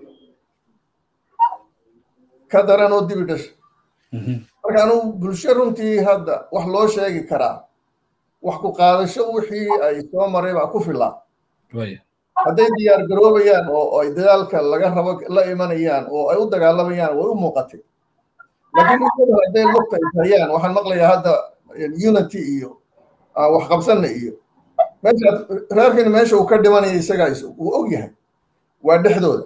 Speaker 5: ka daran oo dibi dhasha marka anuu bulsho runtii hadda wax loo sheegi karaa wax ku qaadasho wixii ay soo maray baa ku filaa hadday diyaar garoobayaan oo ay dagaalka laga rabo la imanayaan oo ay u dagaalamayaan way u muuqatay laakiin iyadu hadday lugta ishayaan waxaan maqlayaa hadda unity iyo wax qabsanna iyo meesha reerkani meesha uu ka dhimanaya isagaa uu og yahay waa dhexdooda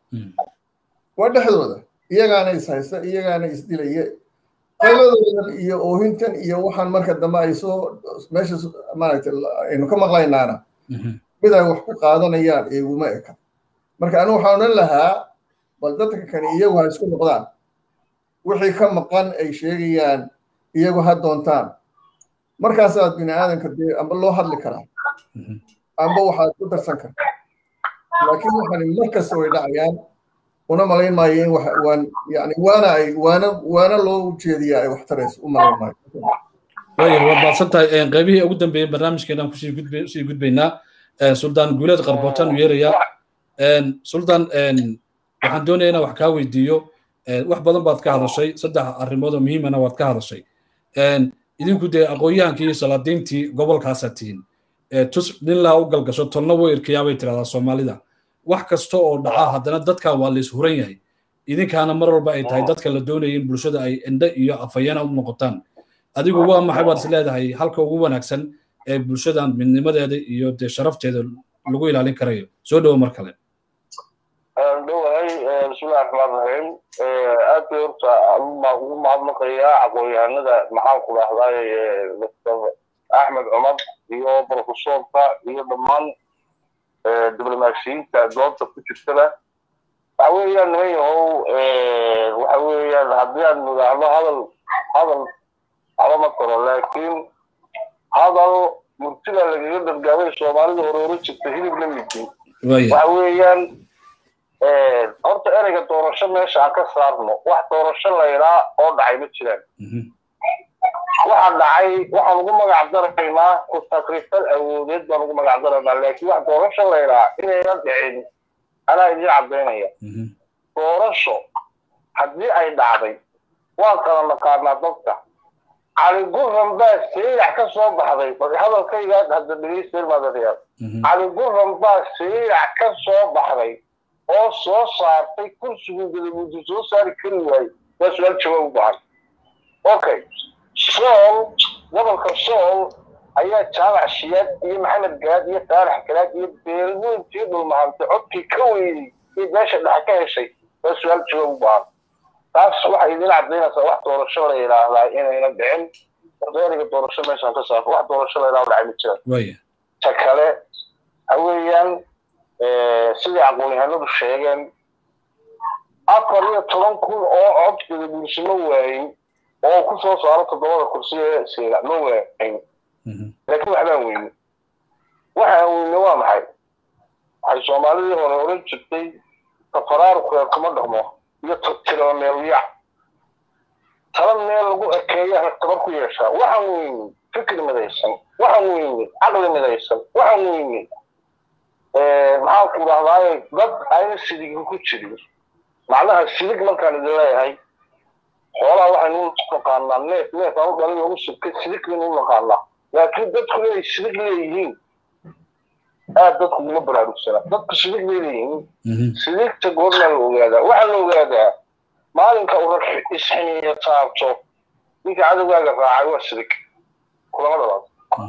Speaker 5: waa dhexdooda iyagaana is haysta iyagaana isdilaya qayladoodan iyo oohintan iyo waxaan marka dambe ay soo meesha maaragtay aynu ka maqlaynaana mid ay wax ku qaadanayaan iguma eka marka anigu waxaan odhan lahaa bal dadka kani iyagu ha isku noqdaan wixii ka maqan ay sheegayaan iyagu ha doontaan markaasaad bini aadanka dee amba loo hadli karaa amba waxaad ku darsan kartaa laakiin waxaan mar kasta way dhacayaan una malayn maayo in waan yani waana ay waana waana loo jeediyaa ay wax tarayso u malayn maayo
Speaker 1: waaya waad baadsan tahay qaybihii ugu dambeeyey barnaamijkeenaan kusii gudbe sii gudbaynaa suldaan guuleed qarbootaan u yeerayaa suldaan waxaan doonayaa inaan wax kaa weydiiyo wax badan baad ka hadashay saddex arrimood oo muhiimana waad ka hadashay idinku dee aqoon-yahankii iyo salaadiintii gobolkaasaa tihiin tus nin laa u galgasho tolna way irkayaa bay tirahdaa soomaalida wax kasta oo dhaca haddana dadka waa la ishuran yahay idinkaana mar walba ay tahay dadka la doonaya in bulshada ay indhe iyo afayana u noqotaan adigu waa maxay baad is leedahay halka ugu wanaagsan ee bulshadan midnimadeeda iyo dee sharafteeda lagu ilaalin karayo soo dhowo mar kale
Speaker 3: dhowahay bismillahi raxmaan raxiim aad bay horta ugu mahadnaqayaa aqoon-yahanada maxaan ku dhahday doctor axmed cumar iyo profesorka iyo dhammaan diblomaasiyiinta goobta ku jirtada waxa weeyaan niman yahow waxa weeyaan haddii aan nidhaahdo hadal hadal waxba ma karo laakiin hadal murtida lagaga dargaabay soomaalida hore hore jirta hilib la midi waxa weeyaan horta ereyga doorasho meesha aan ka saarno wax doorasho laydhaa oo dhacay ma jiraan waxa dhacay waxaan ugu magac daraynaa ku takrifal awoodeed baan ugu magac daraynaa laakiin wax doorasho laydhaa inayna dhicin anaa idin caddaynaya doorasho haddii ay dhacday waan kala naqaanaa dadka cali gurran baa seeyax ka soo baxday hadalkayga hadda dhegeysteer maadadayaa cali gurran baa seeyax ka soo baxday oo soo saartay kursiguu gadabuuti soo saari kari waayey waa su-aal jawaab u baahan okay sool gobolka sool ayaa jaamac shiyaad iyo maxamed gaad iyo saalax galaad iyo beelweyntii dhulmahantay codkii ka weynay iyo beesha dhexe ka heshay waa su-aal jawaab u baahan taas waxay idin caddaynaysaa wax doorasho la yidhaahdaa inayna dhicin ereyga doorasho meeshaan ka saarto wax doorasho la yidhahdo dhacay ma jiraan ta kale waxa weeyaan sidai aqoon-yahanadu sheegeen afar iyo toban kun oo cod gadabuursimo waayey oo ku soo saaro toddobada kursi ee siila ma waayin laakiin waxbaan weyne waxaan weyne waa maxay waxay soomaalidii hore oran jirtay tafaraaruqeer kuma dhaqmo iyo tiraba meelyac tala meel lagu ekeeya tabar ku yeeshaa waxaan weyne fikir midaysan waxaan weyne caqli midaysan waxaan weyne maxaan ku dhahdaaye dad ayna sidigi ku jirin macnaha sidig markaan idin leeyahay xoolaha waxaynu u naqaanaa neef neef aan u dhalin lagu subkay sidig baynu u naqaanaa laakiin dadku inay sidig leeyihiin aad dadku uma baraarugsana dadku sidig bay leeyihiin sidigta goormaa la ogaadaa waxaa la ogaadaa maalinka uu rag isxiniyo taabto ninka cadowgaaga raacay waa sidig kulama dhalaad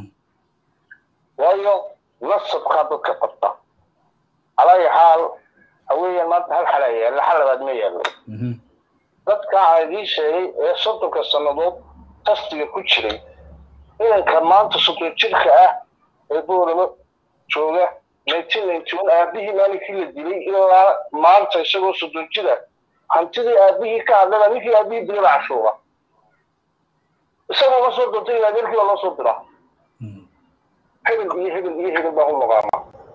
Speaker 3: waayo nasabkaa dadka qabta calaayi xaal haweeyaan maanta hal xalaa yaalla xal labaad ma yaallo dadka aan idiin sheegay ee soddonka sannadood tastiga ku jiray inanka maanta soddon jirka ah ee boolamo jooga nineteen ninety one aabihii maalinkii la dilay ilaa maanta isagoo soddon jira hantidii aabihii ka hadlada ninkii aabihii dilay baa cashuura isagoo la soo dontay ilaa adeerkii baa loo soo diraa hebel iyo hebel iyo hebel baan u naqaanaa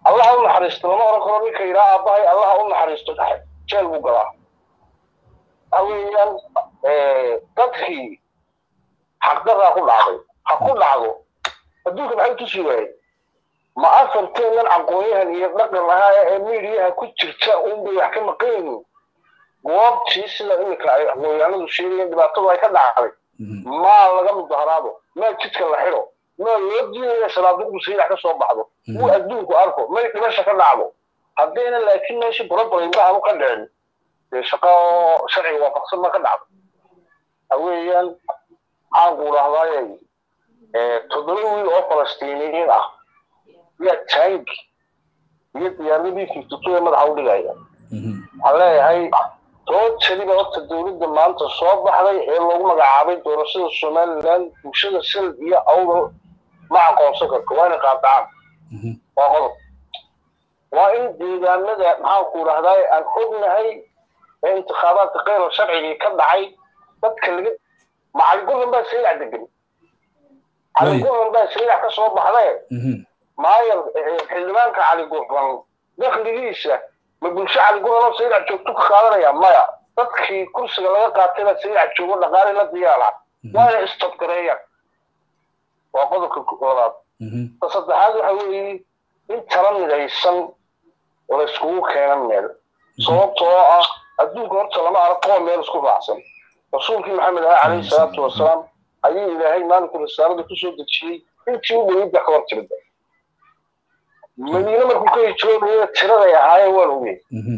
Speaker 3: allaha u naxariisto lama oran karo ninka yidhaa aabbahay allaha u naxariisto jeel buu galaa waxa weeyaan dadkii xaqdaraa ku dhacday ha ku dhacdo adduunka maxay tusi waayey ma afarteennan aqoonyahan iyo dhaqan ahaa ee miidiyaha ku jirta unbay wax ka maqan yihiin goobtii sida iminka ay aqoonyahanadu sheegayeen dhibaatadu ay ka dhacday maa laga mudaharaado maa jidka la xidho maa loo diidaya salaaduqdu saydax ka soo baxdo uu adduunku arko may dhimasha ka dhacdo haddayna laakiin meesha borobarinba aanu ka dhicin dee shaqo sharciga waafaqsan ma ka dhacdo haweeyaan maxaan ku dhahdaayay toddoba wiil oo falastiiniyiin ah yaa taangi iyo diyaaradii fifty ee madaxa u dhigaya waxaan leeyahay tootaliba horta dowladda maanta soo baxday ee loogu magacaabay doorashada somaliland bulshada sal iyo awdal ma aqoonsan karto waa inay qaadacaan waa qodob waa in deegaanada maxaan ku dhahdaay aan ognahay ee intikhaabaadka keyra sharcigii ka dhacay dadka laga macaligulan baa saylac degan caligulan baa saylac ka soo baxdee maayar xildhibaanka caligulan dakligiisa ma bulsho caligulanoo saylac joogto ka qaadanaya maya dadkii kursiga laga qaatay baa saylac joogo dhaqaale la diyaara waa inay istabgareeyaan waa qodobka koodaad ta saddexaad waxa weeye in tala midaysan la iskugu keenan meel sababtoo ah adduunka horta lama arag kuwa meel isku raacsan rasuulkii maxamed ah calayhi salaatu wasalaam ayuu ilaahay maalinku risaalada kusoo dejiyey intii u dhaweyda ka hor timida madiine markuu ka hijroonaya tiraday ahaayeen waan ogey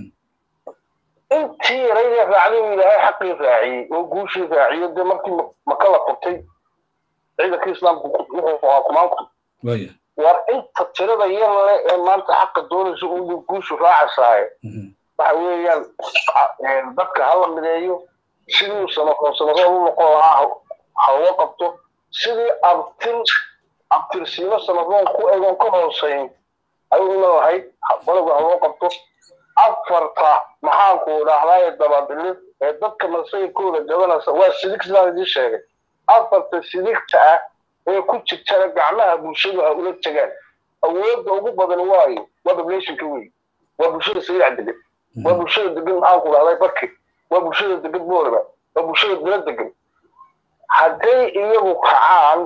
Speaker 3: intii yaraydee raacday uu ilaahay xaqii raaciyey oo guushii raaciyo dee markii maka la furtay ciidanka islaamku wuxuu ahaa kumaanku war inta tirada yar le ee maanta xaqa doonaysa uu guushu raacasaaye waxa weeyaan dadka hala mideeyo sidii uu samaroon samaroon u noqon lahaa ha loo qabto sidii abtir abtirsiimo samaroon ku egon ka hooseyn ayuu leedahay balagu ha loo qabto afarta maxaanku dhahdaye dabadilid ee dadka masayirkooda gabanaysa waa sidig sidaan idiin sheegay afarta sidigta ah ee ku jirtana gacmaha bulshadu ha ula tagaan awoodda ugu badan waayo waa populationka wey waa bulshada saylac degan waa bulshada degan maxaan ku dhahday barki waa bulshada degan boorba waa bulshada dila degan hadday iyagu kacaan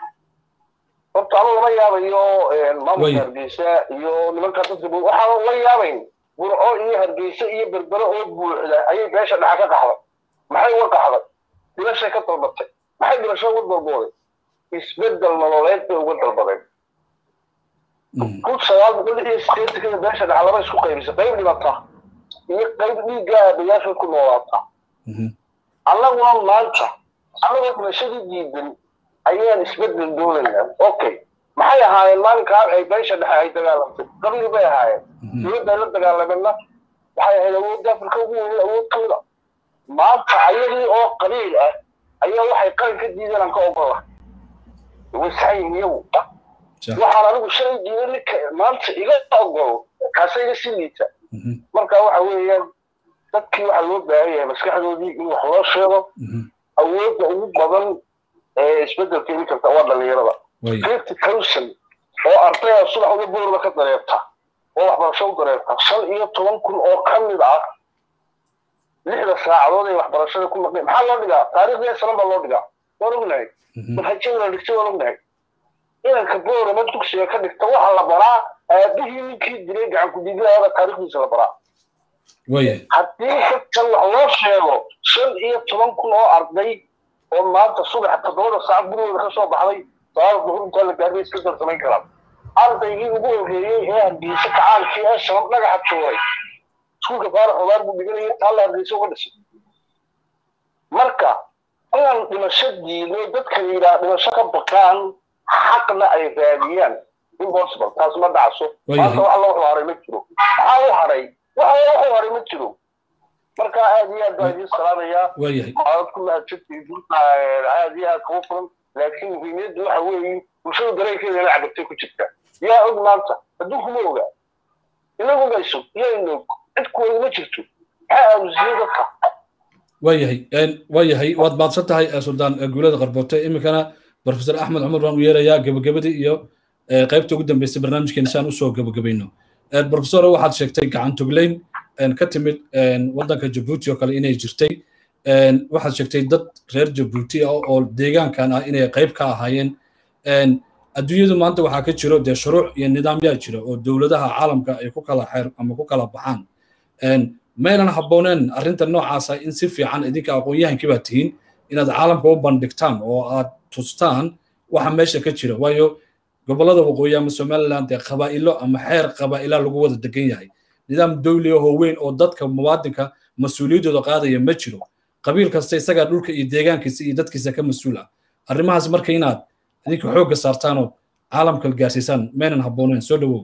Speaker 3: horta anu lama yaabayo maamulka hargeysa iyo nimanka dadka waxaan la yaabayn burco iyo hargeysa iyo berbere oo buuxda ayay beesha dhaxa ka qaxday maxay uga qaxday dhilashay ka dalbatay maxay dhilasho uga dalbooday isbedel nololeed bay uga dalbadeen kun sagaal boqol iyo sideetankada beesha dhaxa laba isku qaybisa qayb dhibata iyo qayb dhiigga aabayaashood ku noolaata annaguna maanta annagoo dhimashadii diidan ayaan isbedel doonaynaa okay maxay ahaayeen maalinkaa ay beesha dhexe ay dagaalamtay qabiil bay ahaayeen dowladda la dagaalameenna waxay ahayd awoodda afrika ugu weyn awood ka mida maanta ayadii oo qabiil ah ayaa waxay qalin ka diideen aan ka ogola way saxan yihiin iyagu waxaan anigu shalay diiday ninka maanta iga ogolo kaasa iga sii liita marka waxa weeyaan dadkii waxaa loo baahan yahay maskaxdoodii in wax loo sheego awoodda ugu badan ee isbeddelka imi karta waa dhalinyarada fifty thousand oo ardaya subax uga boorba ka dareerta oo waxbarasho u dareerta shan iyo toban kun oo ka mid ah lixda saacadood ay waxbarashada ku maqneen maxaa loo dhigaa taariikhdii sanan baa loo dhigaa waan ognahay manhajyada la dhigtay waan ognahay inanka boorama dugsiga ka dhigta waxa la baraa aabihii ninkii dilay gacan ku-diidlaada taariikhdiisa la baraa haddii dadkan wax loo sheego shan iyo toban kun oo arday oo maanta subax toddobada saac gurigooda ka soo baxday salaada duhur intaa la gaarbay iska darsamayn karaan ardaygii ugu horreeyey ee hargeysa kacaankii ee shabab dhagaxa tuuray iskuulka faarax obaar buu dhiganayay taa la hargeysa uga dhisay marka inaan dhimasho diidno dadka yidhaha dhimasho ka baqaan xaqna ay raadiyaan impossible taas ma dhacso maanta wax loo haray ma jiro maxaa u haray waxa wuxuu haray ma jiro marka aad iyo aad baa idiin salaamayaa aad ku mahadsantihiin aad iyo aad kugu furan laakiin muhiimiyaddu waxa weeye bulshada dareenkeeda ina cabirtay ku jirta yaa og maanta adduunku ma oga inagu mayso yaa inog cid kuweyda ma jirto maxaa aamusiyey dadka
Speaker 1: waayahay waayahay waad maadsan tahay suldaan guulada qarboote iminkana professor axmed cumar baan u yeerayaa gebagabadii iyo qaybta ugu dambeysay barnaamijkeena si aan usoo gebagabayno professor waxaad sheegtay gacantugleyn ka timid waddanka jabuuti oo kale inay jirtay waxaad sheegtay dad reer jabuuti ah oo deegaankan ah inay qayb ka ahaayeen adduunyadu maanta waxaa ka jiro dee shuruuc iyo nidaamyaa jira oo dowladaha caalamka ay ku kala xeer ama ku kala baxaan maynan habbooneen arrinta noocaasa in si fiican idinka aqoon-yahankii baa tihiin inaad caalamka u bandhigtaan oo aad tustaan waxa meesha ka jira waayo gobollada waqooyi ama somaliland dee qabaa'ilo ama xeer qabaa'ilaa lagu wada degan yahay nidaam dowli ahoo weyn oo dadka muwaadinka mas-uuliyaddooda qaadaya ma jiro qabiil kasta isagaa dhulka iyo deegaankiisa iyo dadkiisa ka mas-uul ah arrimahaas marka inaad idinka xoogga saartaanoo caalamka gaarsiisaan maynan habbooneen soo dhowow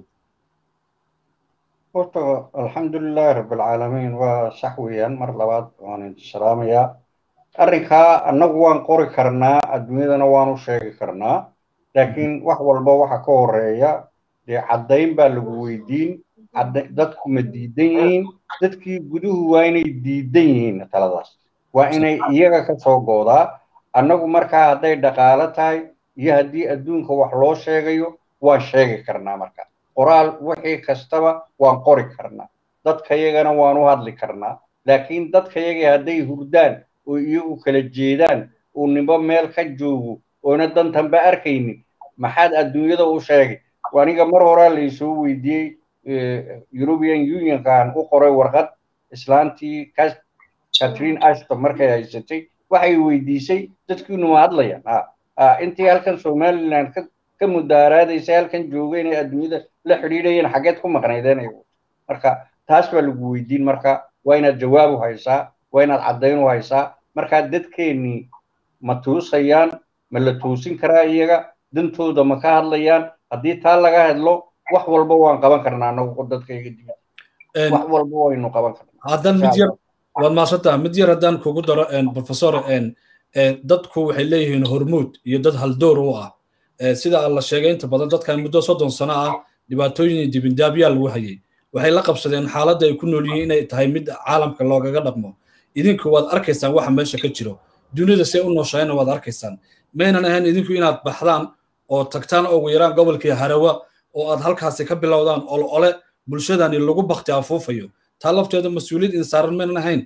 Speaker 4: horta alxamdulilahi rabbilcaalamiin waa sax weeyaan mar labaad waan idin salaamayaa arrinkaa annagu waan qori karnaa adduunyadana waan u sheegi karnaa laakiin wax walba waxa ka horeeya dee caddayn baa lagu weydiin dadku ma diidan yihiin dadkii guduhu waa inay diidan yihiin taladaas waa inay iyaga ka soo goodaa annagu markaa hadday dhaqaalo tahay iyo haddii adduunka wax loo sheegayo waan sheegi karnaa marka qoraal wixii kastaba waan qori karnaa dadkayagana waan u hadli karnaa laakiin dadkayagii hadday hurdaan oo iyagu kala jeedaan uu nimbo meel ka joogo oona dantanba arkaynin maxaad adduunyada u sheegay aniga mar horaa laysoo weydiiyey european unionkaan u qoray warqad islaantii catherine ashton markay haysatay waxay weydiisay dadkiinu ma hadlayaan intii halkan somaliland ka mudaaraadaysay halkan joogay inay adduunyada la xidhiidhayeen xaggeed ku maqnaydeen marka taas baa lagu weydiin marka waa inaad jawaab u haysaa waa inaad caddayn u haysaa markaa dadkeennii ma tuusayaan ma la tuusin karaa iyaga dantooda ma ka hadlayaan haddii taa laga hadlo wax walba waan qaban karnaa anagu dadkayga dib wax walba waynu qaban karnaa
Speaker 1: haddaan mid yar waad maasantaha mid yar haddaan kugu daro professor dadku waxay leeyihiin hormuud iyo dad haldoor u ah sida la sheegay inta badan dadkan muddo soddon sano ah dhibaatooyin dibindaabyaa lagu hayay waxay la qabsadeen xaaladda ay ku nool yihiin inay tahay mid caalamka loogaga dhaqmo idinku waad arkaysaan waxa meesha ka jiro dunida see u nooshayna waad arkaysaan maynan ahayn idinku inaad baxdaan oo tagtaan ugu yaraan gobolkii harawa oo aad halkaasi ka bilowdaan ol ole bulshadani lagu bakti afuufayo taa lafteeda mas-uuliyad in saaran maynan ahayn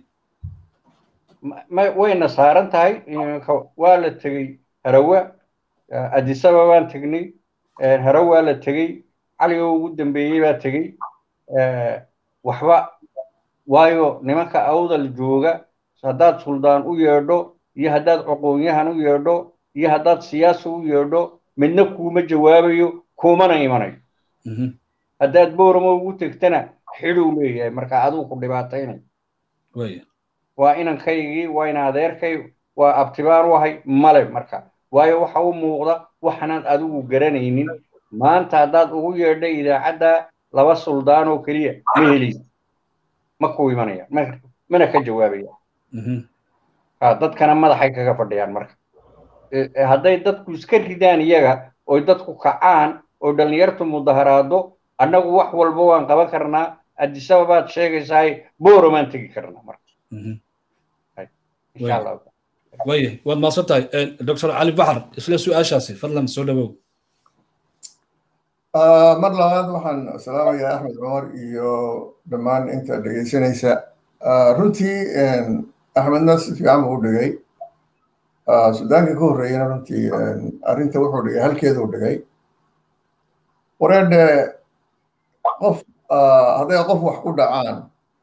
Speaker 4: wayna saaran tahay waa la tegey harawa adisaba baan tegnay harawa la tegey caligo ugu dambeeyey baa tegey waxba waayo nimanka awdal jooga haddaad suldaan u yeedho iyo haddaad aqoonyahan u yeedho iyo haddaad siyaasa u yeedho midna kuuma jawaabayo kuumana imanayo haddaad booramo ugu tegtana xidhuu leeyahay marka aduu ku dhibaataynay waa inankaygii waa in adeerkay waa abtibaan u ahay male marka waayo waxa u muuqda waxanaad adigu garanaynin maanta haddaad ugu yeedha idaacadda laba suldaan oo keliya ma helaysa ma ku imanayaan mana ka jawaabayaan dadkana madaxay kaga fadhiyaan marka hadday dadku iska ridaan iyaga oy dadku kacaan oo dhallinyartu mudaharaado annagu wax walba waan qaban karnaa addisababaad sheegaysahay boromaan tegi karnaa marka insha allah
Speaker 1: waya waad maasan tahay doctor cali baxar isla su-aashaasi fadlan soo dhawow
Speaker 5: mar labaad waxaan salaamayaa axmed cumar iyo dhammaan inta dhegaysanaysa runtii axmedna si fiican buu u dhigay sudaankii ka horreeyana runtii arrinta wuxuu dhigay halkeeduu dhigay wareedhe qof hadday qof wax ku dhacaan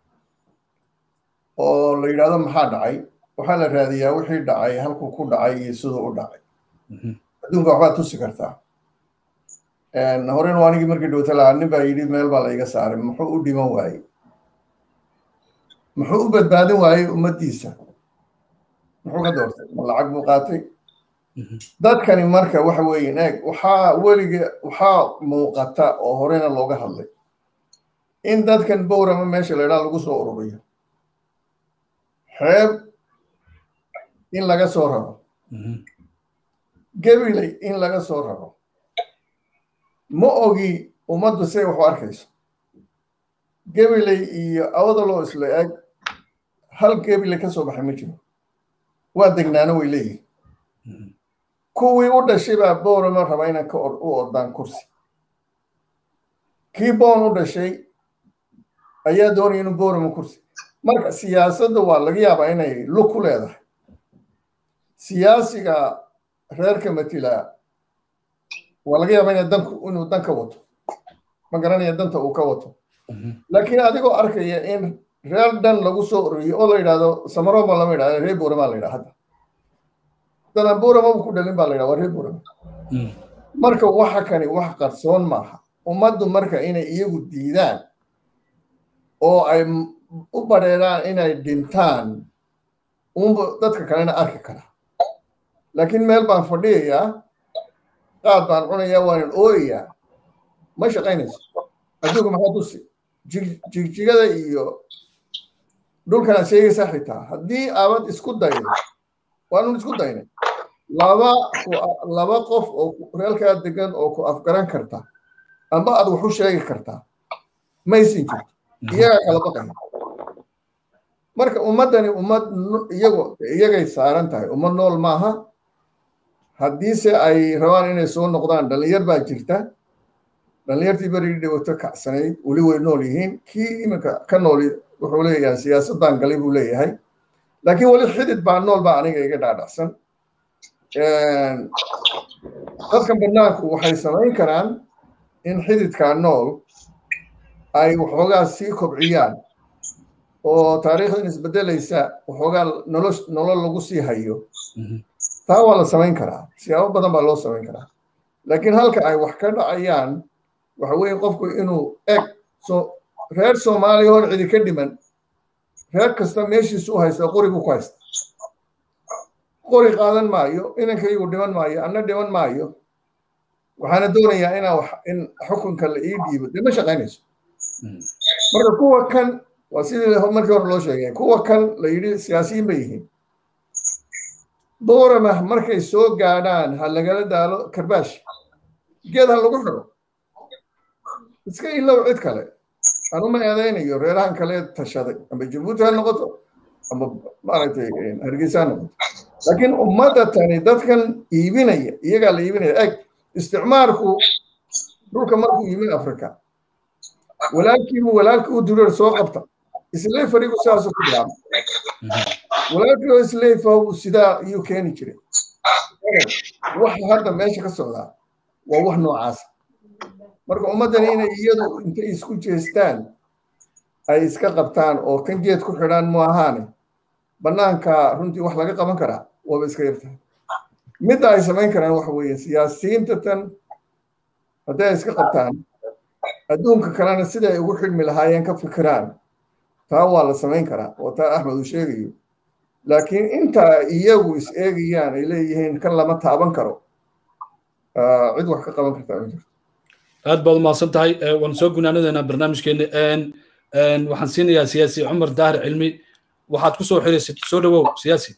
Speaker 5: oo la yidhahdo maxaa dhacay waxaa la raadiyaa wixii dhacay halkuu ku dhacay iyo siduu u dhacay adduunka waxbaad tusi kartaa horena anigii markii dhowta lahaa nin baa yidhi meel baa la iga saaray muxuu u dhiman waayey muxuu u badbaadin waayey ummaddiisa muxuu ka doortay ma lacag buu qaatay dadkani marka waxa weeye eeg waxaa weliga waxaa muuqata oo horena looga hadlay in dadkan bowrama meesha la idhaha lagu soo ururiyo xeeb in laga soo raro gabiley in laga soo raro ma ogi ummaddu siday wax u arkayso gabiley iyo awdaloo isla eg hal gabiley ka soo baxay ma jiro waa degnaano way leeyihin kuwii u dhashay baa bowrama raba inaan ka u ordaan kursi kii boon u dhashay ayaa doonaya inuu boorama kursi marka siyaasadda waa laga yaabaa inay lug ku leedahay siyaasiga reerka matila waa laga yaabaa ina danku inuu dan ka wato ma garanaya danta uu ka wato laakiin adigoo arkaya in reer dhan lagu soo ororiyo oo la yidhahdo samaroma lama yidhahdo reer buurama la yidhaha hadda dana buurama ku dhalin baa la yidhaha waa reer buurama marka waxa kani wax qarsoon maaha ummaddu marka inay iyagu diidaan oo ay u badheeraan inay dhintaan unba dadka kalena arki karaa laakiin meel baan fadhiyayaa qaad baan cunayaa waanan ooyayaa ma shaqaynayso adduunka maxaa tusi jigjigada iyo dhulkanaad sheegaysaa xitaa haddii aabad isku daydo waanun isku daynay laba laba qof oo reelkaa degan oo ku afgaran karta amba aad wax u sheegi kartaa maysin jirto iyagaa kala baqaya marka ummaddani ummad iyago iyagay saaran tahay ummad nool maaha haddiise ay rabaan inay soo noqdaan dhallinyar baa jirta dhallinyartii berigii dhibato kacsanayd weli way nool yihiin kii iminka ka nooli wuxuu leeyahay siyaasaddan galay buu leeyahay laakiin weli xidid baa nool baa aniga iga dhaadhacsan dadkan banaanku waxay samayn karaan in xididkaa nool ay waxoogaa sii kobciyaan oo taariikhdan isbedelaysa waxoogaa nolol nolol lagu sii hayo taa waa la samayn karaa siyaabo badan baa loo samayn karaa laakiin halka ay wax ka dhacayaan waxa weeye qofku inuu eg so reer soomaaliya hor cidi ka dhiman reer kasta meeshiisu u haysta qori buu ku haysta qori qaadan maayo inankaygu dhiman maayo anna dhiman maayo waxaana doonayaa inaa wax in xukunka la ii dhiibo dee ma shaqaynayso marka kuwa kan waa sidii markii hore loo sheegay kuwa kan la yidhi siyaasiyiin bay yihiin boorama markay soo gaadhaan ha lagala daalo karbaash geed ha lagu xidho iska ilow cid kale anuma eedaynayo reerahan kale tashaday amba jabuuti ha noqoto amba maaragtay hargeysa ha noqoto laakiin ummadda tani dadkan iibinaya iyagaa la iibinaya eg isticmaarku dhulka markuu yimi africa walaalkiibu walaalkii u dureer soo qabta islayfarigu sidaasuu ku bilaabay walaalkii oo islayfahu sidaa iyuu keeni jiray waxa hadda meesha ka socdaa waa wax noocaasa marka ummaddani inay iyadu intay isku jeestaan ay iska qabtaan oo kan geed ku xidhaan mu ahaane bannaanka runtii wax laga qaban karaa waaba iska yartahay midda ay samayn karaan waxa weeye siyaasiyiinta tan hadday ay iska qabtaan adduunka kalena sida ay ugu xidhmi lahaayeen ka fikiraan taa waa la samayn karaa oo taa axmed uu sheegayo laakiin inta iyagu is eegayaan ay leeyihiin kan lama taaban karo cid wax ka qaban kartaa ma jirto
Speaker 1: aad baad umahadsan tahay waan soo gunaanadeynaa barnaamijkeena waxaan siinayaa siyaasi cumar daahir cilmi waxaad ku soo xiraysid soo dhawow siyaasi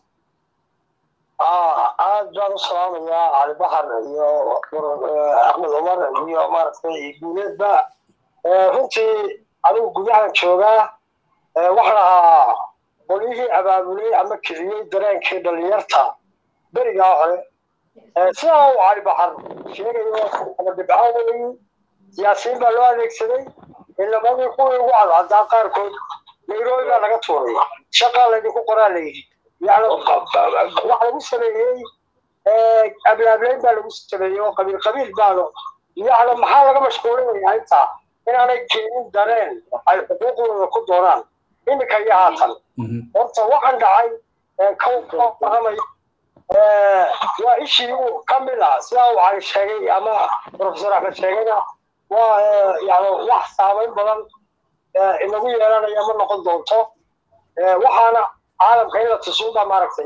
Speaker 2: aad baan u salaamayaa cali baxar iyo axmed cumar iyo maaragtay guuleedba runtii adigu gudahan joogaa waxaan ahaa qolyihii abaabulay ama kiciyey dareenkii dhalinyarta berigaa hore sidaa uu cali baxar sheegayo ama dhibco weyi siyaasiyiin baa loo adeegsaday ilamadii kuwii ugu cadcadaa qaarkood nairobi baa laga tuuray shaqaa laydinku qoraa layidhi yani wax lagu sameeyey ablaablayn baa lagu sameeyey oo qabiil qabiil baano yani maxaa laga mashquulinaya intaa inaanay keenin dareen ay xuquuqdooda ku doonaan iminka iyo haatan horta waxaan dhacay kawaramay waa ishii ka mid ah sidaa uu cali sheegay ama professor axmed sheegayna waa yani wax saamayn badan inagu yeelanaya ma noqon doonto waxaana caalamka in la tusuuba maaragtay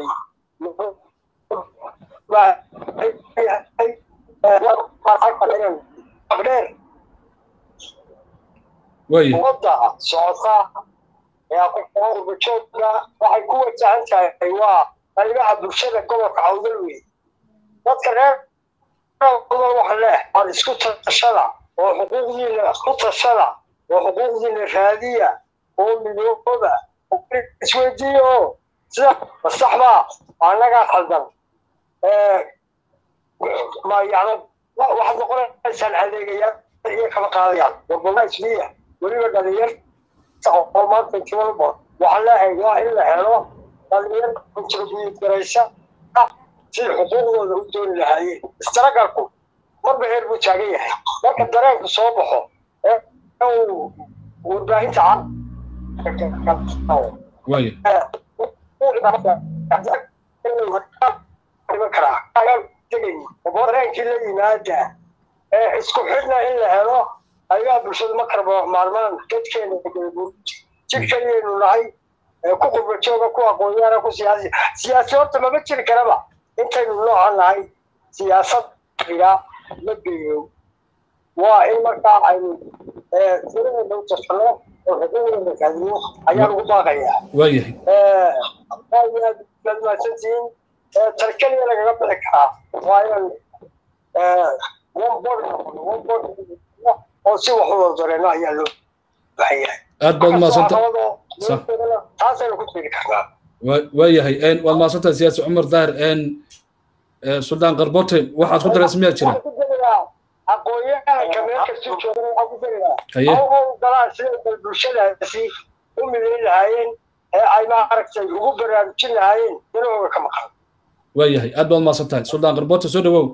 Speaker 2: dheer ummadda socota qurbajoogga waxay ku wajahan tahay waa qaybaha bulshada gobolka cawdal wey dadka reer waxa leh aan isku tashada oo xuquuqdiina ku tashada oo xuquuqdiina raadiya oo midooba isweydiiyo sida masaxbaa annagaa khaldan ma yani waxaad noqonaysaan adeegayaa iyo kama qaadayaan warbalna isliya weliba dhalinyar oo maanta joogo waxaan leeyahay waa in la helo dhalinyar contribute garaysa si xuquuqdooda u dooni lahaayeen istaragalku marba heer buu taagan yahay marka dareenku soo baxo ee uu warbaahinta
Speaker 1: waaya
Speaker 2: dareenkii la yimaada ee isku xidhna in la helo ayaa bulshada ma karbo maalmaan dadkeena jidhkaniyaynu nahay ku qurba jooga ku aqoonyaana ku siyaasi siyaasi horta mama jiri karaba intaynu noocan nahay siyaasadiga ma geeyo waa in markaa aynu tiradeena u tasano oo xuquuqdeena raadiyo ayaan ugu baaqayaa
Speaker 1: waayahay
Speaker 2: aad mahadsantihiin tarkeliya lagaga bixi karaa waa inaan one board noqono one board oo si wax u wada dareeno ayaa loo baahan yahay
Speaker 1: aad baad umahadsanta
Speaker 2: taasaynu ku tiri karnaa
Speaker 1: waayahay waad mahadsantahay siyaasi cumar daahir suldaan qarbote waxaad ku daraysa miyaa jira
Speaker 2: aqoonyahanka meel kasta jooga waxaan ku darayaa
Speaker 1: Haye.
Speaker 2: haw galaan sida bal bulshadaasi u midayn lahaayeen ee ay maaragtay ugu baraarujin lahaayeen danahooga ka maqan
Speaker 1: waayahay aad baad umahadsantahay suldaan qarbote soo dhawow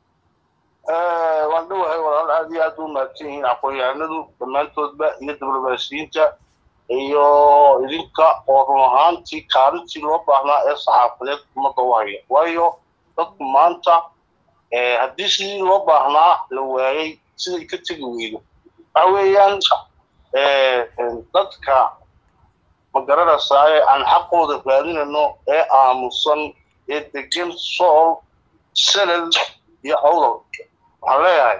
Speaker 3: waan dhowahay walaal aad iyo aad u mahadsan yihiin aqoon-yahanadu dhammaantoodba iyo diblomaasiyiinta iyo idinka oo run ahaantii kaalintii loo baahnaa ee saxaafadeed ummadda u haya waayo dadku maanta eh, haddii sidii loo baahnaa la waayey siday ka tegi weydo waxa weeyaan eh, dadka ma garanaysaa ee aan xaqooda raadinayno ee aamusan ee degan sool salal iyo awdal waxaan leeyahay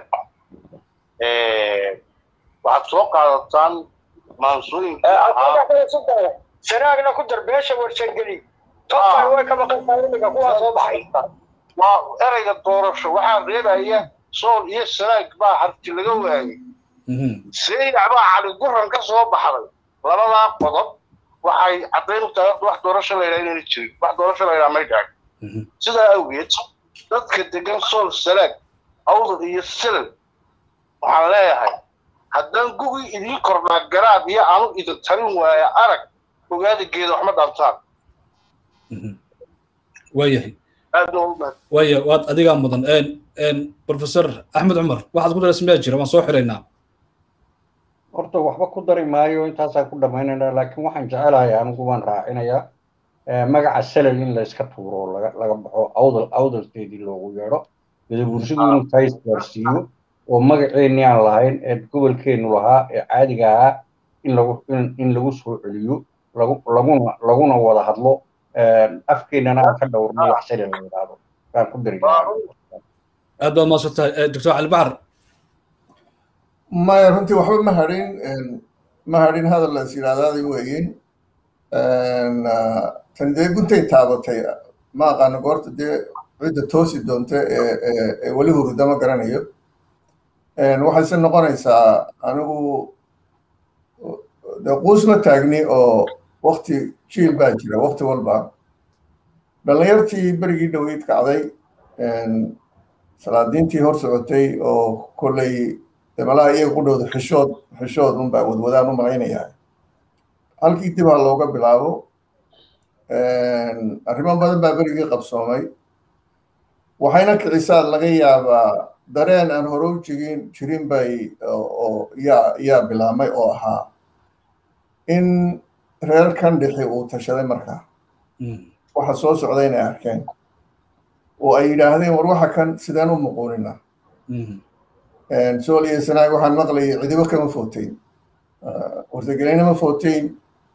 Speaker 3: waxaad soo qaadataan maansooyinka ahaa
Speaker 2: sanaagna ku dar beesha warsangeli tofan way ka maqan tahay iminka kuwaa soo baxay
Speaker 3: waa ereyga doorasho waxaa reebaya sool iyo sanaag baa harti laga waayey seeyac baa cali guran ka soo baxday labadaa qodob waxay caddayn u tahay wax doorasho la yidhaha inayna jirin wax doorasho la yidhaha may dhacin sidaa awgeed dadka degan sool sanaag awdal iyo silal waxaan leeyahay haddaan gugi idiin kordhaa garaad iyo aanu idin tarin waaya arag ogaada geeda waxma dhaantaan
Speaker 1: waayahay
Speaker 3: aad baa u mahad
Speaker 1: waaya waad adigaa mudan professor axmed cumar waxaad ku daraysa miyaa jira waan soo xiraynaa
Speaker 4: horta waxba ku dari maayo intaasaan ku dhammaynaynaa laakiin waxaan jecelahay anigu waan raacinayaa eh, magaca salal in la iska tuuro oo laga laga baxo awdal awdalkeedii loogu yeedho gadabuursidu inuu tays gaarsiiyo oo magaceennii aan lahayn ee gobolkeennu lahaa ee caadiga ahaa in lagu in, in lagu soo celiyo lagu laguna laguna wada hadlo eh, afkeennana aan ka dhowrno wax salal la yidhaahdo baan ku dari
Speaker 1: aad baad mahadsantahay doctor cali baxar
Speaker 5: maya runtii waxba ma hadhin ma hadhin hadal la is yidhahdaaday weeyin tan dee guntay taabatay ma aqaano goorta dee cidda toosi doonta ee ee- ee weli hurda ma garanayo waxayse noqonaysaa anigu dee quus ma taagni oo wakti jiil baa jira wakti walba dhallinyartii berigii dhoweyd kacday salaadiintii hor socotay oo kolley dee malaha iyaga ku dhowda xishood xishood unbaa wadwadaan u malaynayaa halkii dib ha looga bilaabo arrimo badan baa berigii qabsoomay waxayna kicisaa laga yaabaa dareen aan hore u jigin jirin bay oo yaa yaa bilaabmay oo ahaa in reer kan dhixi uu tashaday markaa waxa soo socda inay arkeen oo ay yidhaahdeen war waxa kan sideen u muquunina sool iyo sanaag waxaan maqlayay cidibo kama footeyn wartagelina ma footeyn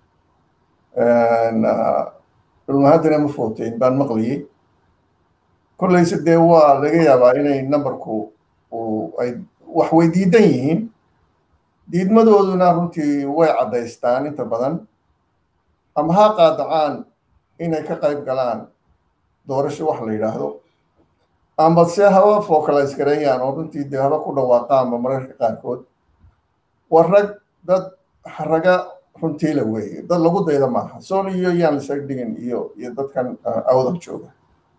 Speaker 5: dhulmahadina ma footeyn baan maqlayay kollayse dee waa laga yaabaa inay numberku ay wax way diidan yihiin diidmadooduna runtii way caddaystaan inta badan ama ha qaadacaan inay ka qayb galaan doorasho wax la yidhaahdo amba se haba focalize gareeyaan oo runtii dee haba ku dhawaaqaanba mararka qaarkood war rag dad raga runtii la weeye dad lagu dayda maaha sool iyo yaan lasaga dhigin iyo iyo dadkan awdal jooga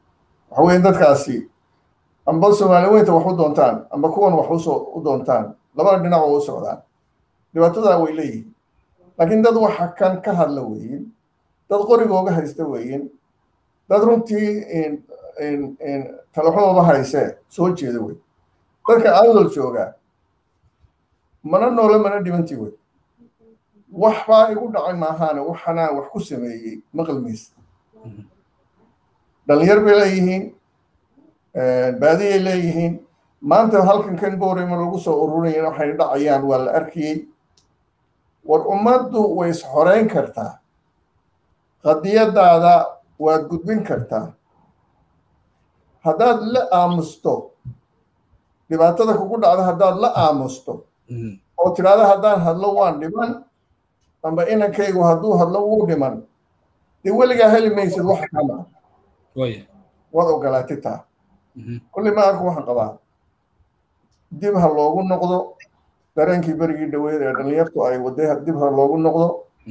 Speaker 5: waxa weeye dadkaasi amba soomaali weynta wax u doontaan amba kuwan wax usoo u doontaan labada dhinac oo u socdaan dhibaatadaa way leeyihiin laakiin dad waxa kan ka hadla weyin dad qorigooga haysta weyin dad runtii talaxumaba haysee soo jeeda wey dadka awdal joogaa mana noole mana dhibantii wey waxbaa igu dhacay maahaane waxanaa wax ku sameeyey maqalmaysa dhalinyar bay leeyihiin baadiyay leeyihiin maanta halkan kan boorema lagu soo ururaya waxay dhacayaan waa la arkayey war ummaddu way isxoreyn kartaa qadiyadaada waad gudbin kartaa haddaad la aamusto dhibaatada kugu dhacda haddaad la aamusto oo tidhaahda haddaan hadlo waan dhiman amba inankaygu hadduu hadlo wuu dhiman dee weligaa heli maysid waxa kama waad ogolaatay taa kulli ma arku waxaan qabaa dib ha loogu noqdo dareenkii berigii dhaweyd ee dhalinyartu ay waday dib ha loogu noqdo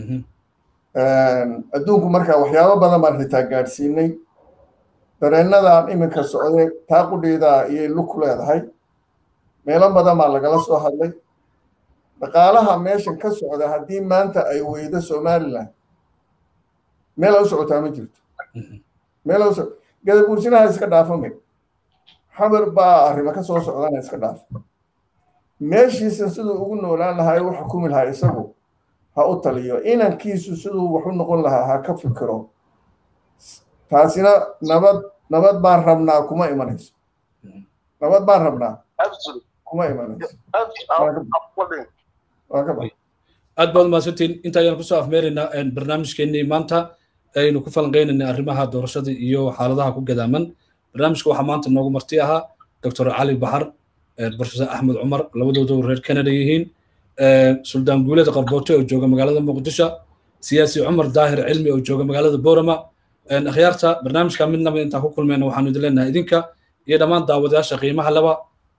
Speaker 5: adduunku markaa waxyaabo badan baan xitaa gaadhsiinay dareennadan iminka socday taa qudheydaa ayay lug ku leedahay meelo badan baa lagala soo hadlay dhaqaalaha meeshan ka socda haddii maanta ay weydo somaliland meela u socotaa ma jirto meela u soc gadabuursinaha iska dhaafamay xabar baa arrimo ka soo socdana iska dhaaf meeshiisa siduu ugu noolaan lahaa u xukumi lahaa isagu ha u taliyo inankiisu siduu wax u noqon lahaa ha ka fikiro taasina nabad nabad baan rabnaa kuma imanayso nabad baan rabnaa kuma imanayso
Speaker 1: aad baad mahadsantiin inta ayaan kusoo afmeeraynaa barnaamijkeennii maanta aynu ku falanqeynaynay arrimaha doorashada iyo xaaladaha ku gadaaman barnaamijka waxaa maanta noogu marti ahaa doctor cali baxar professor axmed cumar labadoodu reer canada yihiin suldaan guuled qarboote oo jooga magaalada muqdisho siyaasi cumar daahir cilmi oo jooga magaalada boorama akhyaarta barnaamijka midnaba intaan ku kulmayna waxaanu idin leenahay idinka iyo dhammaan daawadayaasha qiimaha laba